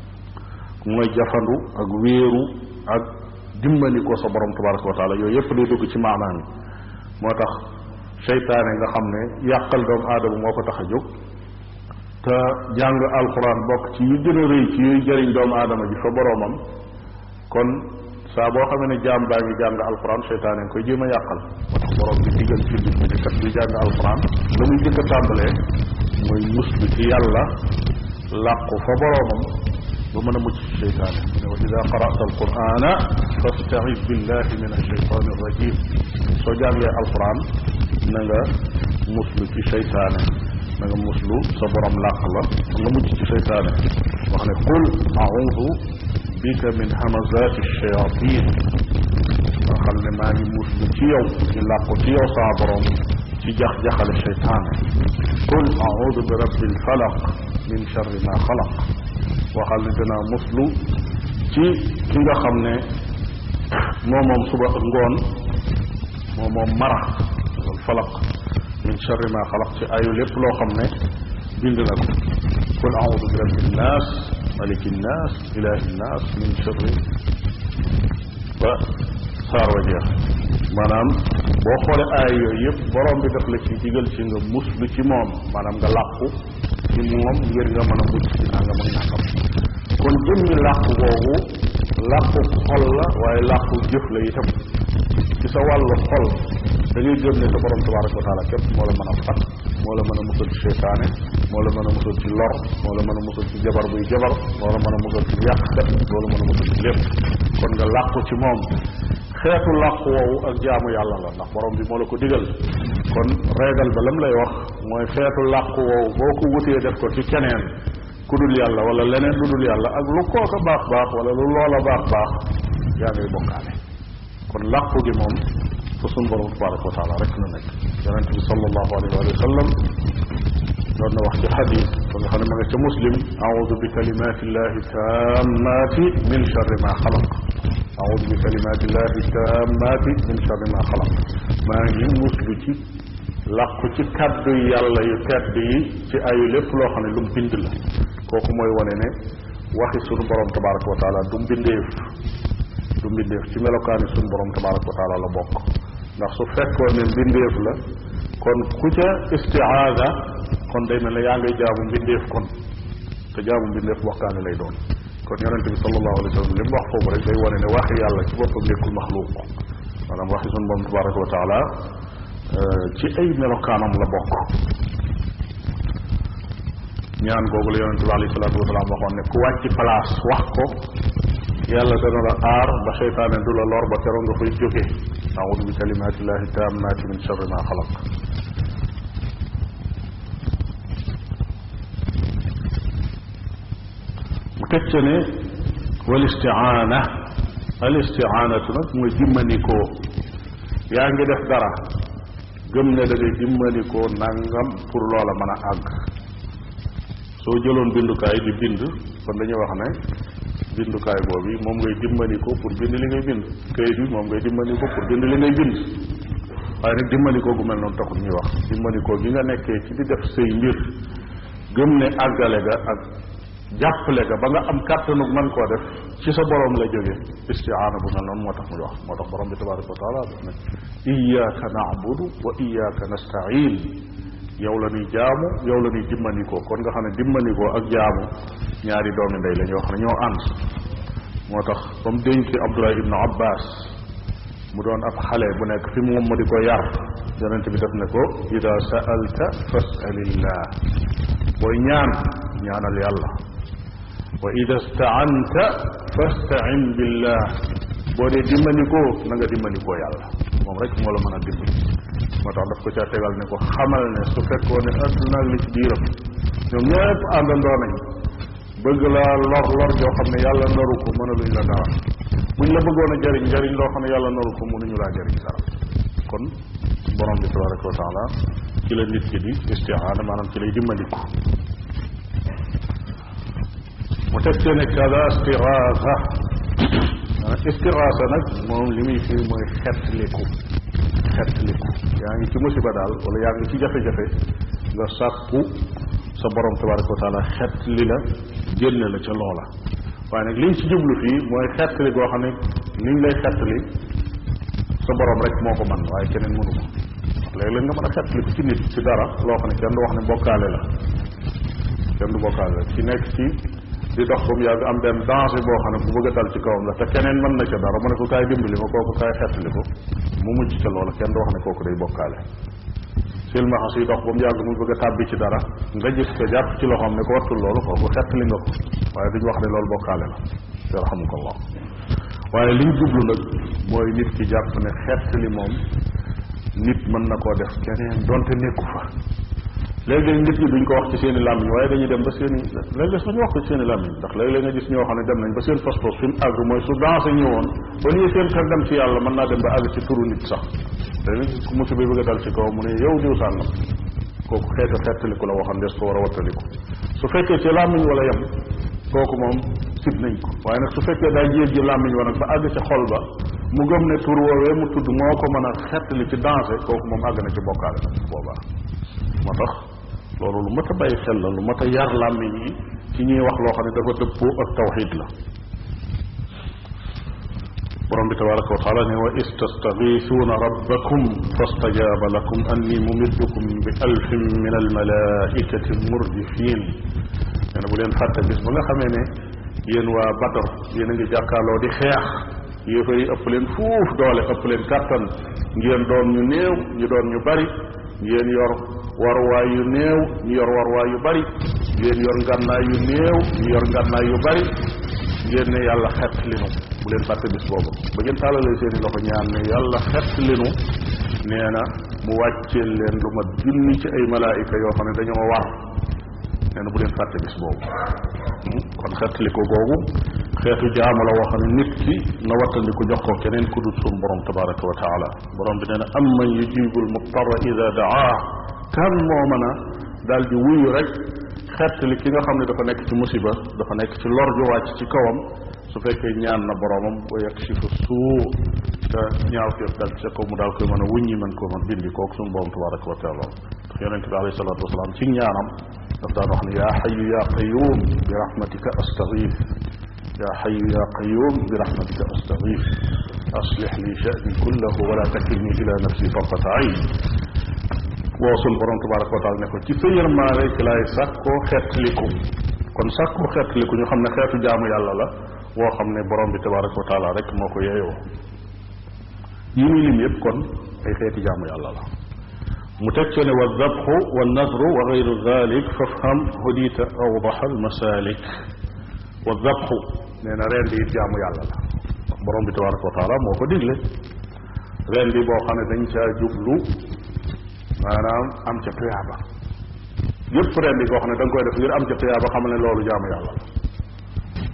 mooy jafandu ak wéeru ak dimbali ko sa borom tabaraka wa taala yooyu yépp day dugg ci maanaam yi moo tax seytaane nga xam ne yàqal doomu aadama moo ko tax a jóg te jàng alxuraan bokk ci yu gën a rëy ci yuy jëriñ doomu aadama ji fa boroomam kon saa boo xamee ne jaam baa ngi jàng alxuraan seytaane nga koy jéem a yàqal moo tax borom bi digal ci nit ñi ne kat buy jàng alxuraan la muy jëkk a tàmbalee mooy muslu ci yàlla làqu fa boroomam ba mën a mucc ci seytaane mu ne wa ida qara'ta alqurana fasta'iz billahi min alsheytan arrajim soo jàngee alquran na nga muslu ci seytaane na nga muslu sa borom làq la nga mucc ci seytaane wax ne qul a'udhu bika min hamazati alshayatin nga xam ne maa ngi muslu ci yow ci làqu ci yow saa borom ci jax-jaxale seytaane qul a'udhu bi rabbi alfalaq min sharri ma xalaq waxal ne danaa muslu ci ki nga xam ne moo moom suba ak ngoon moo moom mara al falaq min charri ma xalaq ci ayu lépp loo xam ne bind na ko qul audu bi rabbi nnaas maliki nnaas ilahi nnaas min charri ba saar wa jeex maanaam boo xoolee aay yooyu yëpp borom bi daf la ci digal ci nga muslu ci moom maanaam nga làqu ci moom ngir nga mën a mucc ci nangam ak nangam kon jëmmi làqu boobu làqu xol la waaye làqu jëf la itam ci sa wàllu xol da ngay gëm ne sa borom tabaraka wa taala képp moo la mën a fat moo la mën a musal ci seytaane moo la mën a musal ci lor moo la mën a musal ci jabar buy jabar moo la mën a musal ci yàqkat moo la mën a musal ci lépp kon nga làqu ci moom xeetu làqu woowu ak jaamu yàlla la ndax borom bi moo la ko digal kon reegal ba lam lay wax mooy xeetu làqu woowu boo ko wutee def ko ci keneen ku dul yàlla wala leneen lu dul yàlla ak lu kooka baax baax wala lu loola baax baax yaa ngay bokkaale kon làqu gi moom fa sun borom tabaraka wa taala rek la nekk yonent bi sallallahu alayhi wa sallam doon na wax ci xadis ba nga xam ne ma nga ca muslim audu bi kalimati llahi tammati min charri ma xalaq audu bi kalimati llahi tammati min charri ma xalaq maa ngi muslu ci làqu ci kaddu yàlla yu tedd yi ci ayu lépp loo xam ne lu mu bind la kooku mooy wane ne waxi sunu borom tabaraka wa taala du mbindeef du mbindeef ci melokaani sunu borom tabaraka wa taala la bokk ndax su fekkoon ne mbindeef la kon ku ca istiaada kon day mel ne yaa ngay jaamu mbindeef kon te jaamu mbindeef waxtaane lay doon kon yonente bi sallallahu alayhi wa sallam li mu wax foofu rek day wane ne waxi yàlla ci boppam nekkul maxluuq maanaam waxi sunu borom tabaraka wa taala ci ay melokaanam la bokk ñaan googu la yonente bi alayhi salaatu wasalaam waxoon ne ku wàcc place wax ko yàlla dana la aar ba seytaane du la lor ba keroog nga fay jóge audu bi kalimatillahi tammati min charri ma xalaq teg ca ne wal istiaana al istiaanatu nag mooy dimmandikoo yaa ngi def dara gëm ne da ngay dimmandikoo nangam pour loola mën a àgg soo jëloon bindukaay di bind kon dañuy wax ne bindukaay boobu moom ngay dimbandikoo pour bind li ngay bind kayit bi moom ngay dimbandikoo pour bind li ngay bind waaye nag dimbandikoo gu mel noonu taxul ñuy wax dimbandikoo gi nga nekkee ci di def say mbir gëm ne àggale ga ak jàppale ga ba nga am kàttanu mën koo def ci sa borom la jóge istiaana bu mel noonu moo tax muy wax moo tax borom bi tabaraka wa taala daf ne iyaaka naabudu wa iyaaka nastain yow la ñuy jaamu yow la ñuy dimbandikoo kon nga xam ne dimbandikoo ak jaamu ñaari doomi ndey la ñoo xam ne ñoo ànd moo tax ba mu dénkee Abdullah ibnu Abbas mu doon ab xale bu nekk fi moom mu di ko yar yonente bi def ne ko ida sa'alta fas'alillah booy ñaan ñaanal yàlla wa ida staanta fastain billah boo dee dimbandikoo na nga dimbandikoo yàlla moom rek moo la mën a dimbali moo tax daf ko caa tegal ne ko xamal ne su fekkoo ne adduna ak li ci biiram ñoom ñëpp àndandoo nañ bëgg laa lor lor joo xam ne yàlla naru ko mënaluñ la dara buñ la bëggoon a jariñ jariñ loo xam ne yàlla naru ko mënuñu laa jariñ dara kon borom bi tabaraka wa taala ci la nit ki di istiaana maanaam ci lay dimbandiku mu teg see ne kada istiraasa istiraasa nag moom li muy firi mooy xettliku xettliku yaa ngi ci musiba daal wala yaa ngi ci jafe-jafe nga sàkku sa borom tabaraka wa taala xettli la génne la ca loola waaye nag liñ ci jublu fii mooy xettli goo xam ne liñ lay xettli sa borom rek moo ko man waaye keneen mënu ko léeg-léeg nga mën a xettliku ci nit ci dara loo xam ne kenn du wax ne bokkaale la kenn du bokkaale la ci nekk ci di dox ba mu yàgg am benn danger boo xam ne bu bëgg a dal ci kawam la te keneen mën na ca dara mu ne ko kaay dimbali ma kooku kaay xettali ko mu mujj ca loola kenn du wax ne kooku day bokkaale silmaxa suy dox ba mu yàgg mu bëgg a tàbbi ci dara nga gis ko jàpp ci loxoom ne ko wattul loolu kooku xettali nga ko waaye duñu wax ne loolu bokkaale la yarhamukallah waaye liñ jublu nag mooy nit ki jàpp ne xettali moom nit mën na koo def keneen donte nekku fa léeg-léeg nit ñi duñ ko wax ci seen i làmmiñ waaye dañuy dem ba seen i léeg-léeg sax ñu wax ko ci seen i làmmiñ ndax léeg-léeg nga gis ñoo xam ne dem nañ ba seen pas-pas fi mu àgg mooy su dansé ñëwoon ba nii seen xel dem ci yàlla mën naa dem ba àgg ci turu nit sax léeg-léeg gis ku musiba bëgg a dal ci kaw mu ne yow diw sàngam kooku xeetu xettaliku la waxam des ko war a wattaliku su fekkee ci làmmiñ wala yem kooku moom sib nañ ko waaye nag su fekkee daa jéeg ji làmmiñ wa nag ba àgg ci xol ba mu gëm ne tur woowee mu tudd moo ko mën a xettali ci dansé kooku moom àgg na ci bokkaale nag boobaa moo tax loolu lu mat a bàyyi xel la lu mat a yar làmmiñ yi ci ñuy wax loo xam ne dafa dëppoo ak tawxid la borom bi tabaraka wa taala ne wa istastagiisuuna rabbakum fastajaaba lakum anni mumiddukum bi alfin min almalaikati murdifin nee na bu leen fàtte bis ba nga xamee ne yéen waa Badar yéen a ngi jàkkaarloo di xeex yéefar yi ëpp leen fuuf doole ëpp leen kàttan ngeen doon ñu néew ñu doon ñu bari ngeen yor warwaay yu néew ñu yor warwaay yu bari ngeen yor ngànnaay yu néew ñu yor ngànnaay yu bari ngeen ne yàlla xett linu bu leen fàtte bis boobu ba ngeen tàllalee seen i loxo ñaan ne yàlla xett linu nee na mu wàcceel leen lu mat junni ci ay malaayika yoo xam ne dañoo war nee na bu leen fàtte bis boobu kon xettliko googu xeetu jaamu la woo xam ne nit ki na wattandiku jox ko keneen ku dul suñu borom tabaraka wa taala borom bi nee na am man yujibul muttarra ida daa kan moo mën a daal di wuyu rek xettali ki nga xam ne dafa nekk ci musiba dafa nekk ci lor ju wàcc ci kawam su fekkee ñaan na boromam wa yakshifu suu te ñaaw teef dal ci kaw mu daal koy mën a wuññi mën koo mën dindi kooku suñu borom tabaraka wa taala ndax yonente bi alayhi salatu wasalaam ci ñaanam daf daan wax ne yaa xayu yaa qayuum bi rahmatika astaghith yaa xayu yaa qayuum bi rahmatika astaghith aslix li sha'ni kullahu wala takilni ila nafsi tarfata ayn woo sun borom tabaraka wa taala ne ko ci sa yërmaare ci laay sàkkoo xeetliku kon sàkkoo xeetliku ñu xam ne xeetu jaamu yàlla la woo xam ne borom bi tabaraka wa taala rek moo ko yeeyoo yi muy lim yëpp kon ay xeeti jaamu yàlla la mu teg ci ne wa dabxu wa nadru wa gayru dalik fafham hudita awdaxa almasalik wa dabxu nee na reen di it jaamu yàlla la ndax borom bi tabaraka wa taala moo ko digle reen di boo xam ne dañ caa jublu maanaam am ca tuyaaba yëpp ren di koo xam ne da nga koy def ngir am ca tuyaaba xamal ne loolu jaamu yàlla la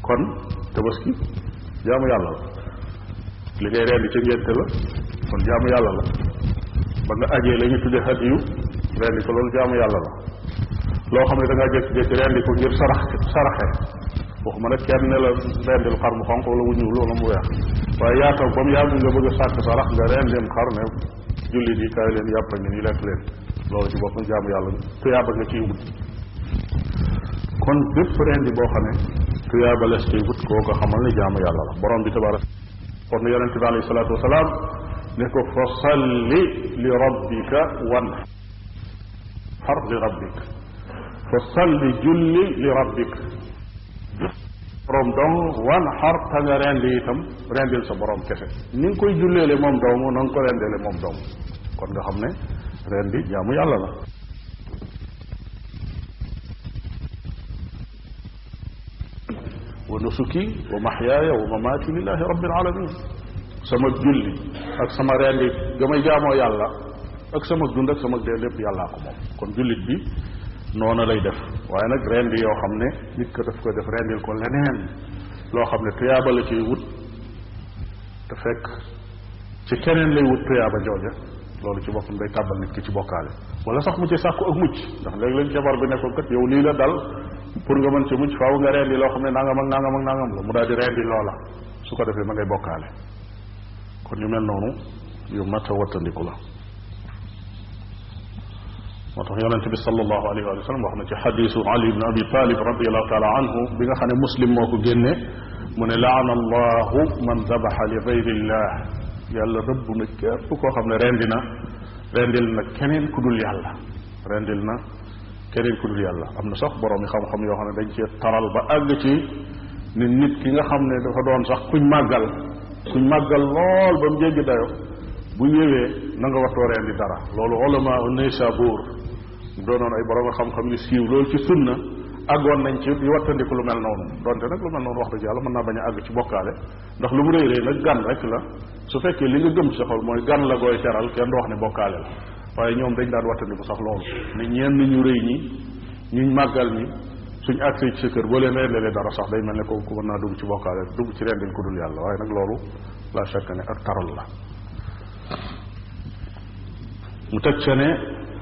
kon tabaski jaamu yàlla la li ngay rendi ca ngénte la kon jaamu yàlla la ba nga ajee la ñu tudde hadiyu rendi ko loolu jaamu yàlla la loo xam ne da ngaa jékki-jékki rendi ko ngir sarax saraxe waxuma nag kenn ne la rendil xar mu xonq wala mu ñuul wala mu weex waaye yaa toog ba mu yàgg nga bëgg a sàkk sarax nga rendim xar ne jullit yi kaay leen yàpp ngi nii lekk leen loolu ci boppam jaamu yàlla tuyaaba nga ciy wut kon bépp rendi boo xam ne tuyaaba les ciy wut koo ko xamal ne jaamu yàlla la borom bi tabarak kon yonente bi alayhi salaatu wasalaam ne ko fa salli li rabbika wan xar li rabbik fa salli julli li rabbik borom dong wan xar ta nga rendi itam rendil sa borom kese ni nga koy julleele moom dong na nga ko rendeele moom dong kon nga xam ne rendi jaamu yàlla la wa nusuki wa maxyaaya wa mamaati lillahi rabbil alamin sama julli ak sama rendi ga may jaamoo yàlla ak sama dund ak sama dee lépp yàllaa ko moom kon jullit bi noona lay def waaye nag rendi yoo xam ne nit ko daf ko def rendil ko leneen loo xam ne tuyaaba la ciy wut te fekk ci keneen lay wut tuyaaba jooja loolu ci boppam day tàbbal nit ki ci bokkaale wala sax mu ci sàkku ak mucc ndax léeg-léeg jabar bi nekkoon kat yow lii la dal pour nga mën ci mucc faaw nga rendi loo xam ne nangam ak nangam ak nangam la mu daal di rendi loola su ko defee ma ngay bokkaale kon yu mel noonu yu mat a wattandiku la moo tax yonente bi sallallahu alayhi wa sallam wax na ci xadisu ali ibn abi talib radiallahu taala anhu bi nga xam ne muslim moo ko génne mu ne laana allahu man dabaxa li gayrillah yàlla rëbb na képp koo xam ne rendi na rendil na keneen ku dul yàlla rendil na keneen ku dul yàlla am na sax borom yi xam-xam yoo xam ne dañ cee taral ba àgg ci ne nit ki nga xam ne dafa doon sax kuñ màggal kuñ màggal lool ba mu jéggi dayo bu ñëwee na nga watoo rendi dara loolu ulama Naysabur doonoon ay borom xam-xam yu siiw loolu ci sunna àggoon nañ ci di wattandiku lu mel noonu donte nag lu mel noonu wax dëgg yàlla mën naa bañ a àgg ci bokkaale ndax lu mu rëy rëy nag gan rek la su fekkee li nga gëm ci sa xol mooy gan la gooy teral kenn du wax ne bokkaale la waaye ñoom dañ daan wattandiku sax loolu ne ñenn ñu rëy ñi ñuñ màggal ñi suñ agsee ci sa kër boo leen rendelee dara sax day mel ne kooku mën naa dugg ci bokkaale dugg ci rendil ku dul yàlla waaye nag loolu la chaque ne ak taral la mu teg ca ne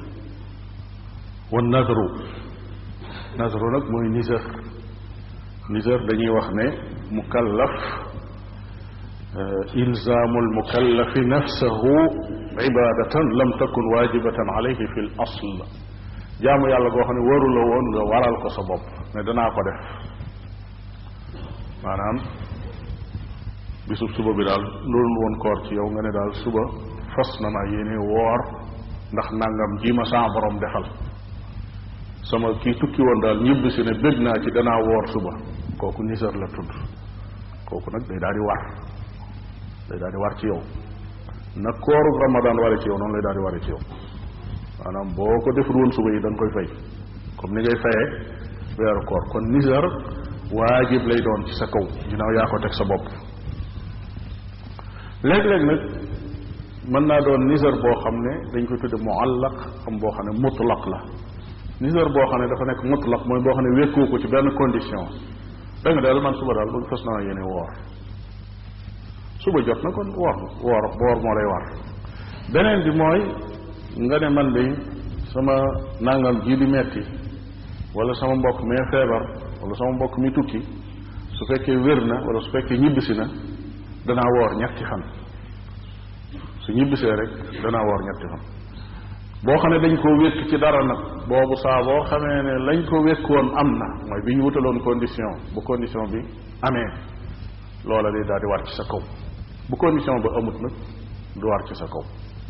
wa nadru nadru nag mooy nisër nisër dañuy wax ne mukallaf ilzaamu almukallafi nafsahu ibadatan lam takun waajibatan alayhi fi l asl jaamu yàlla goo xam ne waru la woon nga waral ko sa bopp ne danaa ko def maanaam bisub suba bi daal loolu woon koor ci yow nga ne daal suba fas na naa yéene woor ndax nangam ji ma saa borom defal sama kii tukki woon daal ñibbi si ne bég naa ci danaa woor suba kooku nisar la tudd kooku nag day daal di war day daal di war ci yow na kooru ramadan ware ci yow noonu lay daal di ware ci yow maanaam boo ko deful woon suba yi da nga koy fay comme ni ngay fayee weeru koor kon nisar waajib lay doon ci sa kaw ginnaaw yaa ko teg sa bopp léeg-léeg nag mën naa doon nisar boo xam ne dañ koy tudde muallaq am boo xam ne mutlaq la nisar boo xam ne dafa nekk mutlaq mooy boo xam ne wékkoo ko ci benn condition da nga daal man suba daal bëgg fas naa yéene woor suba jot na kon woor woor woor moo lay war beneen bi mooy nga ne man de sama nangam ji di metti wala sama mbokk mee feebar wala sama mbokk mi tukki su fekkee wér na wala su fekkee ñibbisi na danaa woor ñetti fan su ñibbisee rek danaa woor ñetti fan boo xam ne dañ koo wékk ci dara nag boobu saa boo xamee ne lañ ko wékkoon am na mooy bi ñu wutaloon condition bu condition bi amee loola day daal di war ci sa kaw bu condition ba amut nag du war ci sa kaw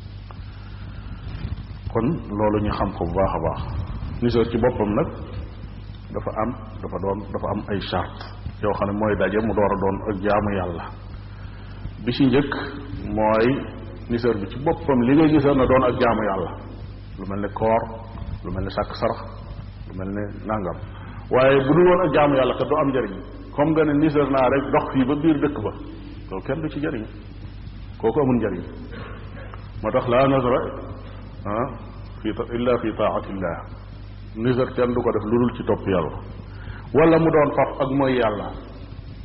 kon loolu ñu xam ko bu baax a baax nisar ci boppam nag dafa am dafa doon dafa am ay charte yoo xam ne mooy daje mu door a doon ak jaamu yàlla bi ci njëkk mooy nisar bi ci boppam li ngay nisar na doon ak jaamu yàlla lu mel ne koor lu mel ne sàkk sarax lu mel ne nangam waaye bu dul woon ak jaamu yàlla kat du am njëriñ comme nga ne nisar naa rek dox fii ba biir dëkk ba loolu kenn du ci jëriñ kooku amul njëriñ moo tax laa nasra ah fi illa fi taatillah nisar kenn du ko def lu dul ci topp yàlla wala mu doon faf ak mooy yàlla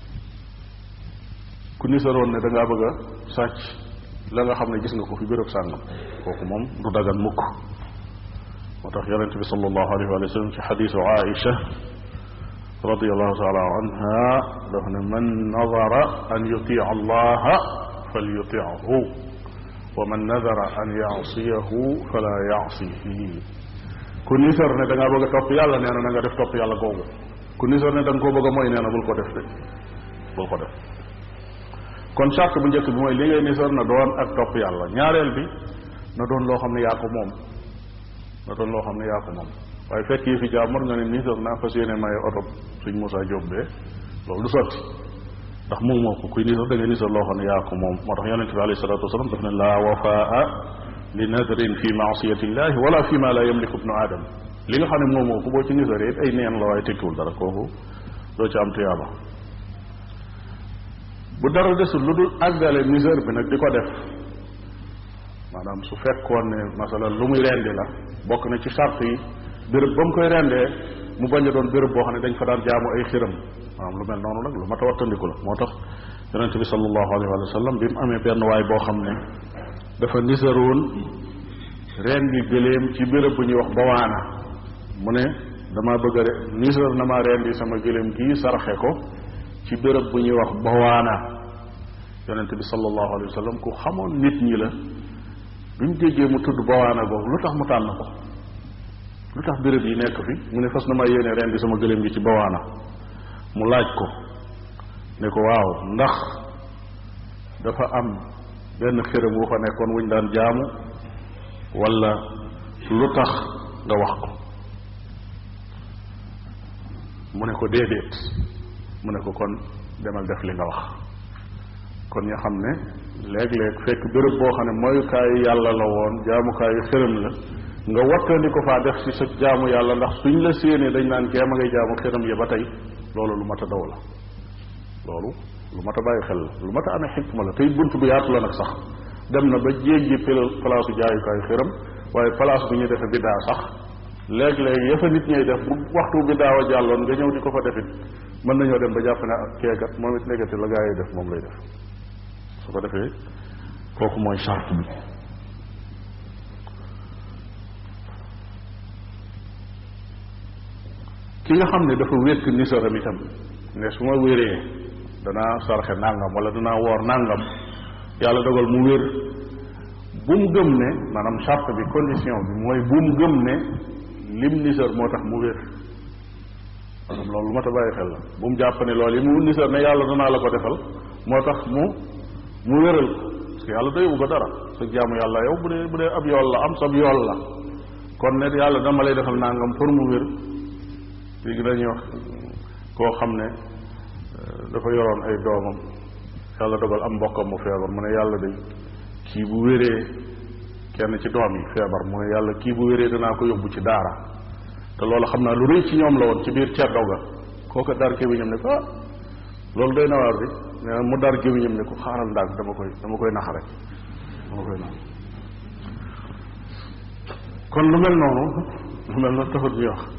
ku nisaroon ne da ngaa bëgg a sàcc la nga xam ne gis nga ko fi béréb sàngam kooku moom du dagan mukk moo tax yonente bi sallallahu alayhi wa sallam ci xadisu Aïcha radiallahu taala anha daf ne man nadara an yutia allaha fal yutiahu wa man nadara an yaasiyahu fala yaasihi ku nisar ne da ngaa bëgg a topp yàlla nee na na nga def topp yàlla googu ku nisar ne da nga koo bëgg a mooy nee na bul ko def de bul ko def kon charte bu njëkk bi mooy li ngay nisar na doon ak topp yàlla ñaareel bi na doon loo xam ne yaa ko moom na doon loo xam ne yaa ko moom waaye fekk yi fi jaamar nga ne nisar naa fas yéene maye oto suñ Moussa Diop bee loolu du sotti ndax moom moo ko kuy nisar da ngay nisar loo xam ne yaa ko moom moo tax yonente bi alayhi salatu wasalam daf ne laa wafaa li nadrin fi maasiyati illahi wala fi ma la yamliku ibnu adam li nga xam ne moom moo ko boo ci nisaree it ay neen la waaye tekkiwul dara kooku doo ci am tuyaaba bu dara desul lu dul àggale nisar bi nag di ko def maanaam su fekkoon ne masalan lu muy rendi la bokk na ci charte yi béréb ba mu koy rendee mu bañ a doon béréb boo xam ne dañ fa daan jaamu ay xiram maanaam lu mel noonu nag lu mat a wattandiku la moo tax yonente bi sallallahu alayhi wa sallam bi mu amee benn waay boo xam ne dafa nisaroon rendi gëléem ci béréb bu ñuy wax bawaana mu ne dama bëgg a nisar na ma rendi sama gëléem gii saraxe ko ci béréb bu ñuy wax bawaana yonente bi sallallahu alayhi wa sallam ku xamoon nit ñi la bi mu déggee mu tudd bawaana boobu lu tax mu tànn ko lu tax béréb yi nekk fi mu ne fas na ma yéene rendi sama gëléem gi ci bawaana mu laaj ko ne ko waaw ndax dafa am benn xërëm wu fa nekkoon wuñ daan jaamu wala lu tax nga wax ko mu ne ko déedéet mu ne ko kon demal def li nga wax kon nga xam ne léeg-léeg fekk béréb boo xam ne moyukaayu yàlla la woon jaamukaayu xërëm la nga wattandi ko faa def ci sa jaamu yàlla ndax suñ la séenee dañ naan kee ma ngay jaamu xërëm ya ba tey loolu lu mat a daw la loolu lu mat a bàyyi xel la lu mat a amee xikma la tey bunt bu yaatu la nag sax dem na ba jéggi palaasu jaayukaayu xërëm waaye place bu ñuy defe biddaa sax léeg-léeg ya fa nit ñay def bu waxtu biddaa wa jàlloon nga ñëw di ko fa defit mën nañoo dem ba jàpp ne keekat moom it nekkati la gaa yi def moom lay def su ko defee kooku mooy charte bi ki nga xam ne dafa wékk nisaram itam ne su ma wéree danaa sarxe nangam wala danaa woor nangam yàlla dogal mu wér bu mu gëm ne maanaam charte bi condition bi mooy bu mu gëm ne lim nisar moo tax mu wér maanaam loolu lu ma ta bàyyi xel la bu mu jàpp ne loolu yi mu nisar ne yàlla danaa la ko defal moo tax mu mu wéral ko parce que yàlla doywu ko dara sa jaamu yàlla yow bu dee bu dee ab yool la am sab yool la kon ne yàlla dama lay defal nangam pour mu wér léegi dañuy wax koo xam ne dafa yoroon ay doomam yàlla dogal am mbokkam mu feebar mu ne yàlla day kii bu wéree kenn ci doom yi feebar mu ne yàlla kii bu wéree danaa ko yóbbu ci daara te loolu xam naa lu rëy ci ñoom la woon ci biir ceddo ga kooka dar gémmiñam ne ko ah loolu doy na waar bi nee na mu dar gémmiñam ne ko xaaral ndànk dama koy dama koy nax rek dama koy nax kon lu mel noonu lu mel noonu taxut ñuy wax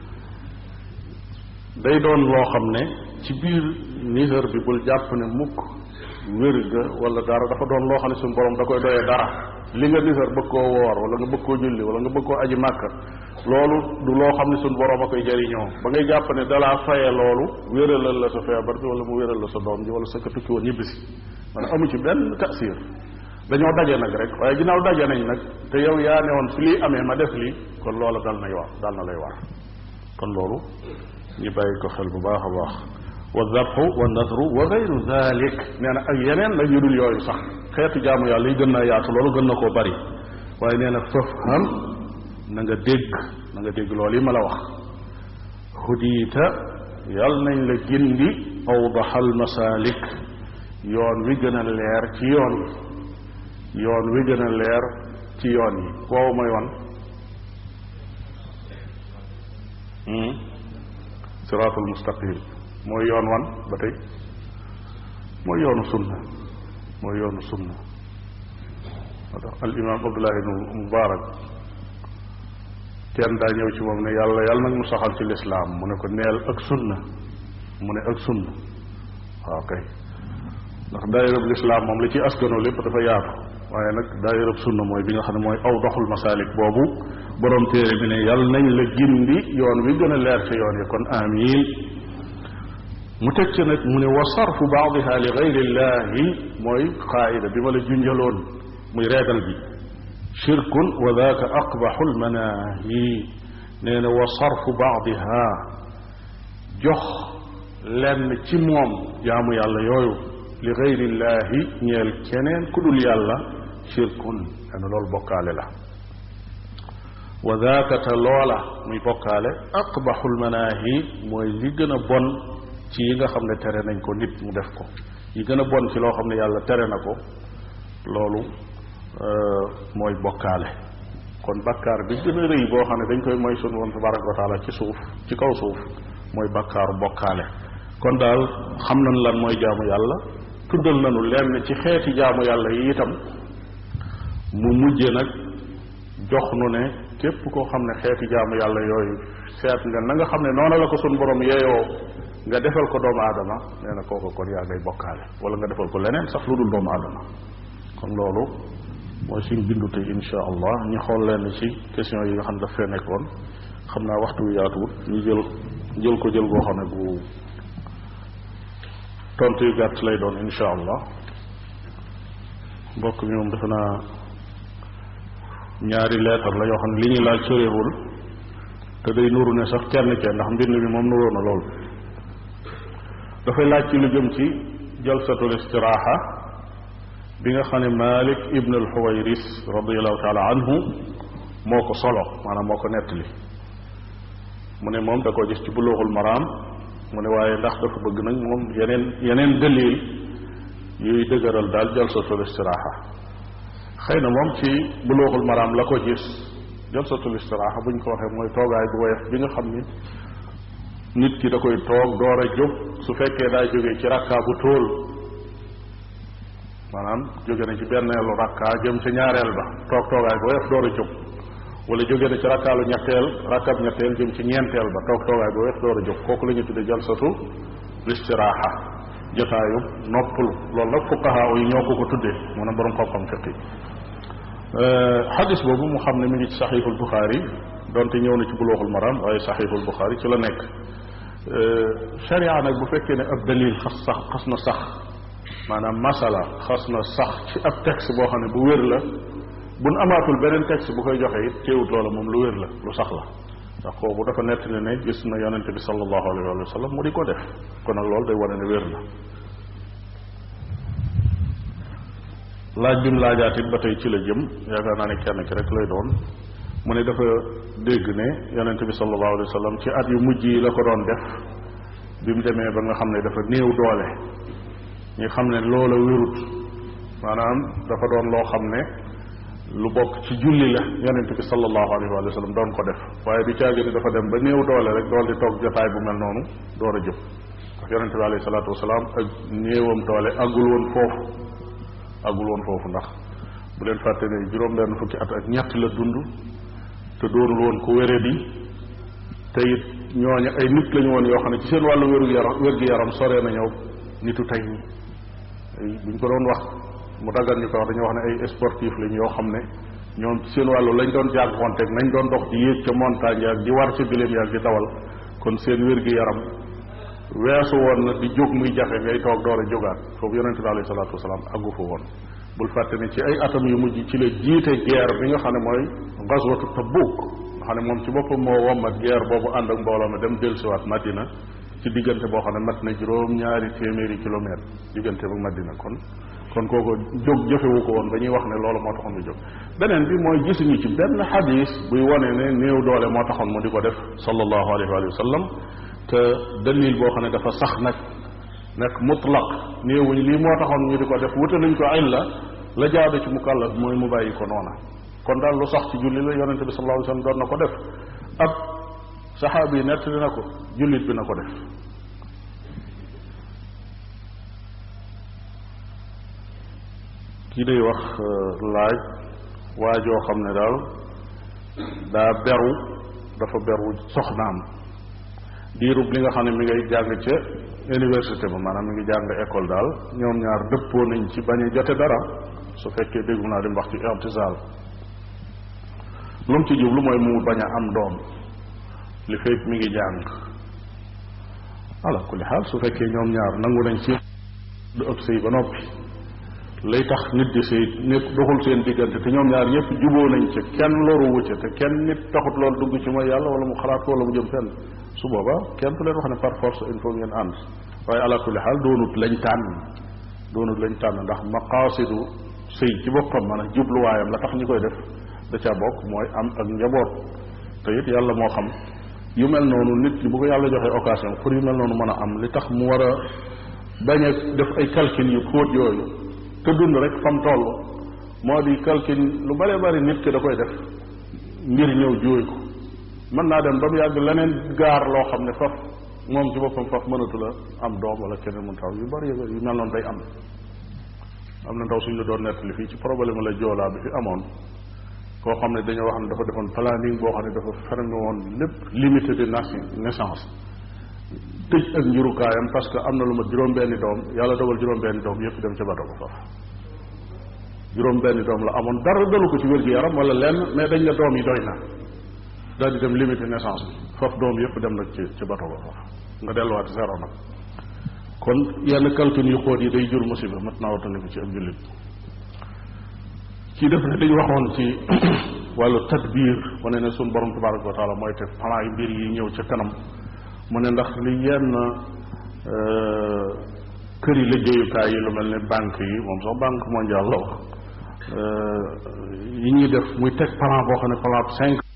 day doon loo xam ne ci biir nisar bi bul jàpp ne mukk wér ga wala dara dafa doon loo xam ne suñu borom da koy doyee dara li nga nisar bëgg koo woor wala nga bëgg koo julli wala nga bëgg koo aji màkka loolu du loo xam ne suñu borom a koy jëriñoo ba ngay jàpp ne dalaa faye loolu wéralal la sa feebar bi wala mu wéral la sa doom ji wala sa ka tukki woon ñibbisi maanaam amu ci benn tasir dañoo daje nag rek waaye ginnaaw daje nañ nag te yow yaa ne woon su lii amee ma def lii kon loola dal nay war dal na lay war kon loolu ñu bàyyi ko xel bu baax a baax wa dabxu wa nadru wa gayru dalik nee na ak yeneen nag yu dul yooyu sax xeetu jaamu yàlla yi gën naa yaatu loolu gën na koo bari waaye nee na fafham na nga dégg na nga dégg loolu yi ma la wax hudiita yal nañ la gindi awdaxal masalik yoon wi gën a leer ci yoon yi yoon wi gën a leer ci yoon yi woowu mooy wan siraatul mustaqim mooy yoon wan ba tey mooy yoonu sunna mooy yoonu sunna moo tax al imam abdullah ibnu mubarak kenn daa ñëw ci moom ne yàlla yàlla nag mu saxal ci lislaam mu ne ko neel ak sunna mu ne ak sunna waaw kay ndax daayirab lislaam moom li ci askano lépp dafa yaatu waaye nag daayirab sunna mooy bi nga xam ne mooy aw doxul masaalik boobu borom téere bi ne yàlla nañ la gindi yoon wi gën a leer ca yoon yi kon amiin mu teg ci nag mu ne wa sarfu baadiha li gayrillahi mooy qaayida bi ma la junjaloon muy reegal bi shirkun wa daaka aqbaxu lmanaahi nee na wa sarfu baadiha jox lenn ci moom jaamu yàlla yooyu li gayrillahi ñeel keneen ku dul yàlla shirkun nee na loolu bokkaale la wa daaka te loola muy bokkaale aqbaxu lmanaahi mooy li gën a bon ci yi nga xam ne tere nañ ko nit mu def ko yi gën a bon ci loo xam ne yàlla tere na ko loolu mooy bokkaale kon bakkaar bi gën a rëy boo xam ne dañ koy mooy sunu woon tabaraka wa taala ci suuf ci kaw suuf mooy bakkaaru bokkaale kon daal xam nañ lan mooy jaamu yàlla tuddal nañu lenn ci xeeti jaamu yàlla yi itam mu mujje nag jox nu ne képp koo xam ne xeeti jaamu yàlla yooyu seet nga na nga xam ne noona la ko sunu borom yeeyoo nga defal ko doomu aadama nee na kooku kon yaa ngay bokkaale wala nga defal ko leneen sax lu dul doomu aadama kon loolu mooy suñ bindu tey insha allah ñu xool leen ci question yi nga xam ne daf fee nekkoon xam naa waxtu wi yaatuwut ñu jël jël ko jël goo xam ne bu tontu yu gàtt lay doon insha allah mbokk mi moom defe naa ñaari leetar la yoo xam ne li ñuy laaj soreewul te day nuru ne sax kenn kenn ndax mbind mi moom nuroo na lool dafay laaj ci lu jëm ci jalsatul istiraaxa bi nga xam ne Malik ibn al Xuwayris radiallahu taala anhu moo ko solo maanaam moo ko nettali mu ne moom da koo gis ci buluuxul maraam mu ne waaye ndax dafa bëgg nag moom yeneen yeneen dalil yuy dëgëral daal jalsatul istiraaxa xëy na moom ci buluuxul maraam la ko gis jalsatul istiraaxa buñ ko waxee mooy toogaay bu woyof bi nga xam ni nit ki da koy toog door a jóg su fekkee daa jógee ci rakkaa bu tóol maanaam jóge na ci benneelu rakkaa jëm ca ñaareel ba toog toogaay bu woyof door a jóg wala jóge na ci rakkaalu ñetteel rakkaab ñetteel jëm ci ñeenteel ba toog toogaay bu woyof door a jóg kooku la ñu tudde jalsatu listiraaxa jotaayu noppalu loolu nag fuqahaa yi ñoo ko ko tuddee maanaam borom xam-xam fiqi xadis boobu mu xam ne mi ngi ci saxiixul buxaari donte ñëw na ci bulooxul maram waaye saxiixul buxaari ci la nekk sharia nag bu fekkee ne ab dalil xas sax xas na sax maanaam masala xas na sax ci ab texte boo xam ne bu wér la buñ amaatul beneen texte bu koy joxe it teewut loola moom lu wér la lu sax la ndax kooku dafa nettali ne gis na yonente bi sallallahu alayhi wa sallam mu di ko def kon nag loolu day wane ne wér na laaj bi mu laajaat it ba tey ci la jëm yaakaar naa ne kenn ki rek lay doon mu ne dafa dégg ne yonente bi sallallahu alayhi wa sallam ci at yu mujj yi la ko doon def bi mu demee ba nga xam ne dafa néew doole ñu xam ne loola wérut maanaam dafa doon loo xam ne lu bokk ci julli la yonente bi sallallahu alayhi wa sallam doon ko def waaye du caagi ne dafa dem ba néew doole rek dool di toog jotaay bu mel noonu door a jóg ndax yonente bi alayhi salaatu wasalaam ak néewam doole àggul woon foofu àggul woon foofu ndax bu leen fàtte ne juróom benn fukki at ak ñett la dund te doonul woon ku wére di te it ñooñu ay nit lañu woon yoo xam ne ci seen wàllu wéru yaram wér gi yaram soree na ñëw nitu tey ñi buñ ko doon wax mu daggan ñu ko wax dañoo wax ne ay sportif lañ yoo xam ne ñoom ci seen wàllu lañ doon jànkuwanteeg nañ doon dox di yéeg ca montagne yaag di war ca bileen yaag di dawal kon seen wér gi yaram weesu woon na di jóg muy jafe ngay toog door a jógaat foofu yonente bi alayhi salaatu wasalaam àggu fa woon bul fàtte ne ci ay atam yu mujj ci la jiite guerre bi nga xam ne mooy gazwatu Tabuk nga xam ne moom ci boppam moo wommat guerre boobu ànd ak mbooloo ma dem dellusiwaat Madina ci diggante boo xam ne mat na juróom ñaari téeméeri kilomètre diggante ba Madina kon kon kooku jóg jëfewu ko woon ba ñuy wax ne loolu moo taxoon mu jóg beneen bi mooy gisuñu ci benn xadis buy wone ne néew doole moo taxoon mu di ko def sallallahu alayhi wa sallam te dalil boo xam ne dafa sax nag nag mutlaq néewuñ lii moo taxoon ñu di ko def wuta nañ ko illa la jaadu ci mukallaf mooy mu bàyyi ko noona kon daal lu sax ci julli la yonente bi sallallahu alayhi wa sallam doon na ko def ab saxaabi yi nettali na ko jullit bi na ko def kii day wax laaj waajoo xam ne daal daa beru dafa beru soxnaam diirub li nga xam ne mi ngay jàng ca université ba maanaam mi ngi jàng école daal ñoom ñaar dëppoo nañ ci bañ a jote dara su fekkee déggu naa di wax ci irtisaal lu mu ci jublu mooy mu bañ a am doom li fekk mi ngi jàng ala kulli xaal su fekkee ñoom ñaar nangu nañ ci du ëpp sëy ba noppi lay tax nit di sëy nit doxul seen diggante te ñoom ñaar ñëpp juboo nañ ca kenn loru wucca te kenn nit taxut loolu dugg ci mooy yàlla wala mu xalaat ko wala mu jëm fenn su booba kenn du leen wax ne par force il faut ngeen ànd waaye ala kulli xaal doonut lañ tànn doonut lañ tànn ndax maqaasidu sëy ci boppam maanaam jubluwaayam la tax ñi koy def da caa bokk mooy am ak njaboot te it yàlla moo xam yu mel noonu nit ki bu ko yàlla joxee occasion pour yu mel noonu mën a am li tax mu war a bañ a def ay calcul yu xóot yooyu te dund rek fam toll moo di calcul lu bare bari nit ki da koy def ngir ñëw jóoy ko mën naa dem ba mu yàgg leneen gaar loo xam ne faf moom ci boppam faf mënatu la am doom wala keneen mun taw yu bari yu mel noonu day am am na ndaw suñ la doon nettali fii ci problème la joolaa bi fi amoon koo xam ne dañoo wax ne dafa defoon planning boo xam ne dafa fermé woon lépp limité de naissance tëj ak njurukaayam parce que am na lu ma juróom-benni doom yàlla dogal juróom-benni doom yépp dem ca bato ba faf juróom-benni doom la amoon dara dalu ko ci wér-gu-yaram wala lenn mais dañ ne doom yi doy na daal di dem limité naissance bi faf doom yépp dem nag ci ci bato ba faf nga delluwaat zéro nag kon yenn calcul yu xóot yi day jur musiba mat naa wattandiku ci ab jullit ci def ne dañu waxoon ci wàllu tadbiir wane ne suñ borom tabaraka wa taala mooy te plan yi mbir yi ñëw ca kanam mu ne ndax li yenn këri liggéeyukaay yi lu mel ne banque yi moom sax banque mondiale la wax yi ñuy def muy teg plan boo xam ne plan cinq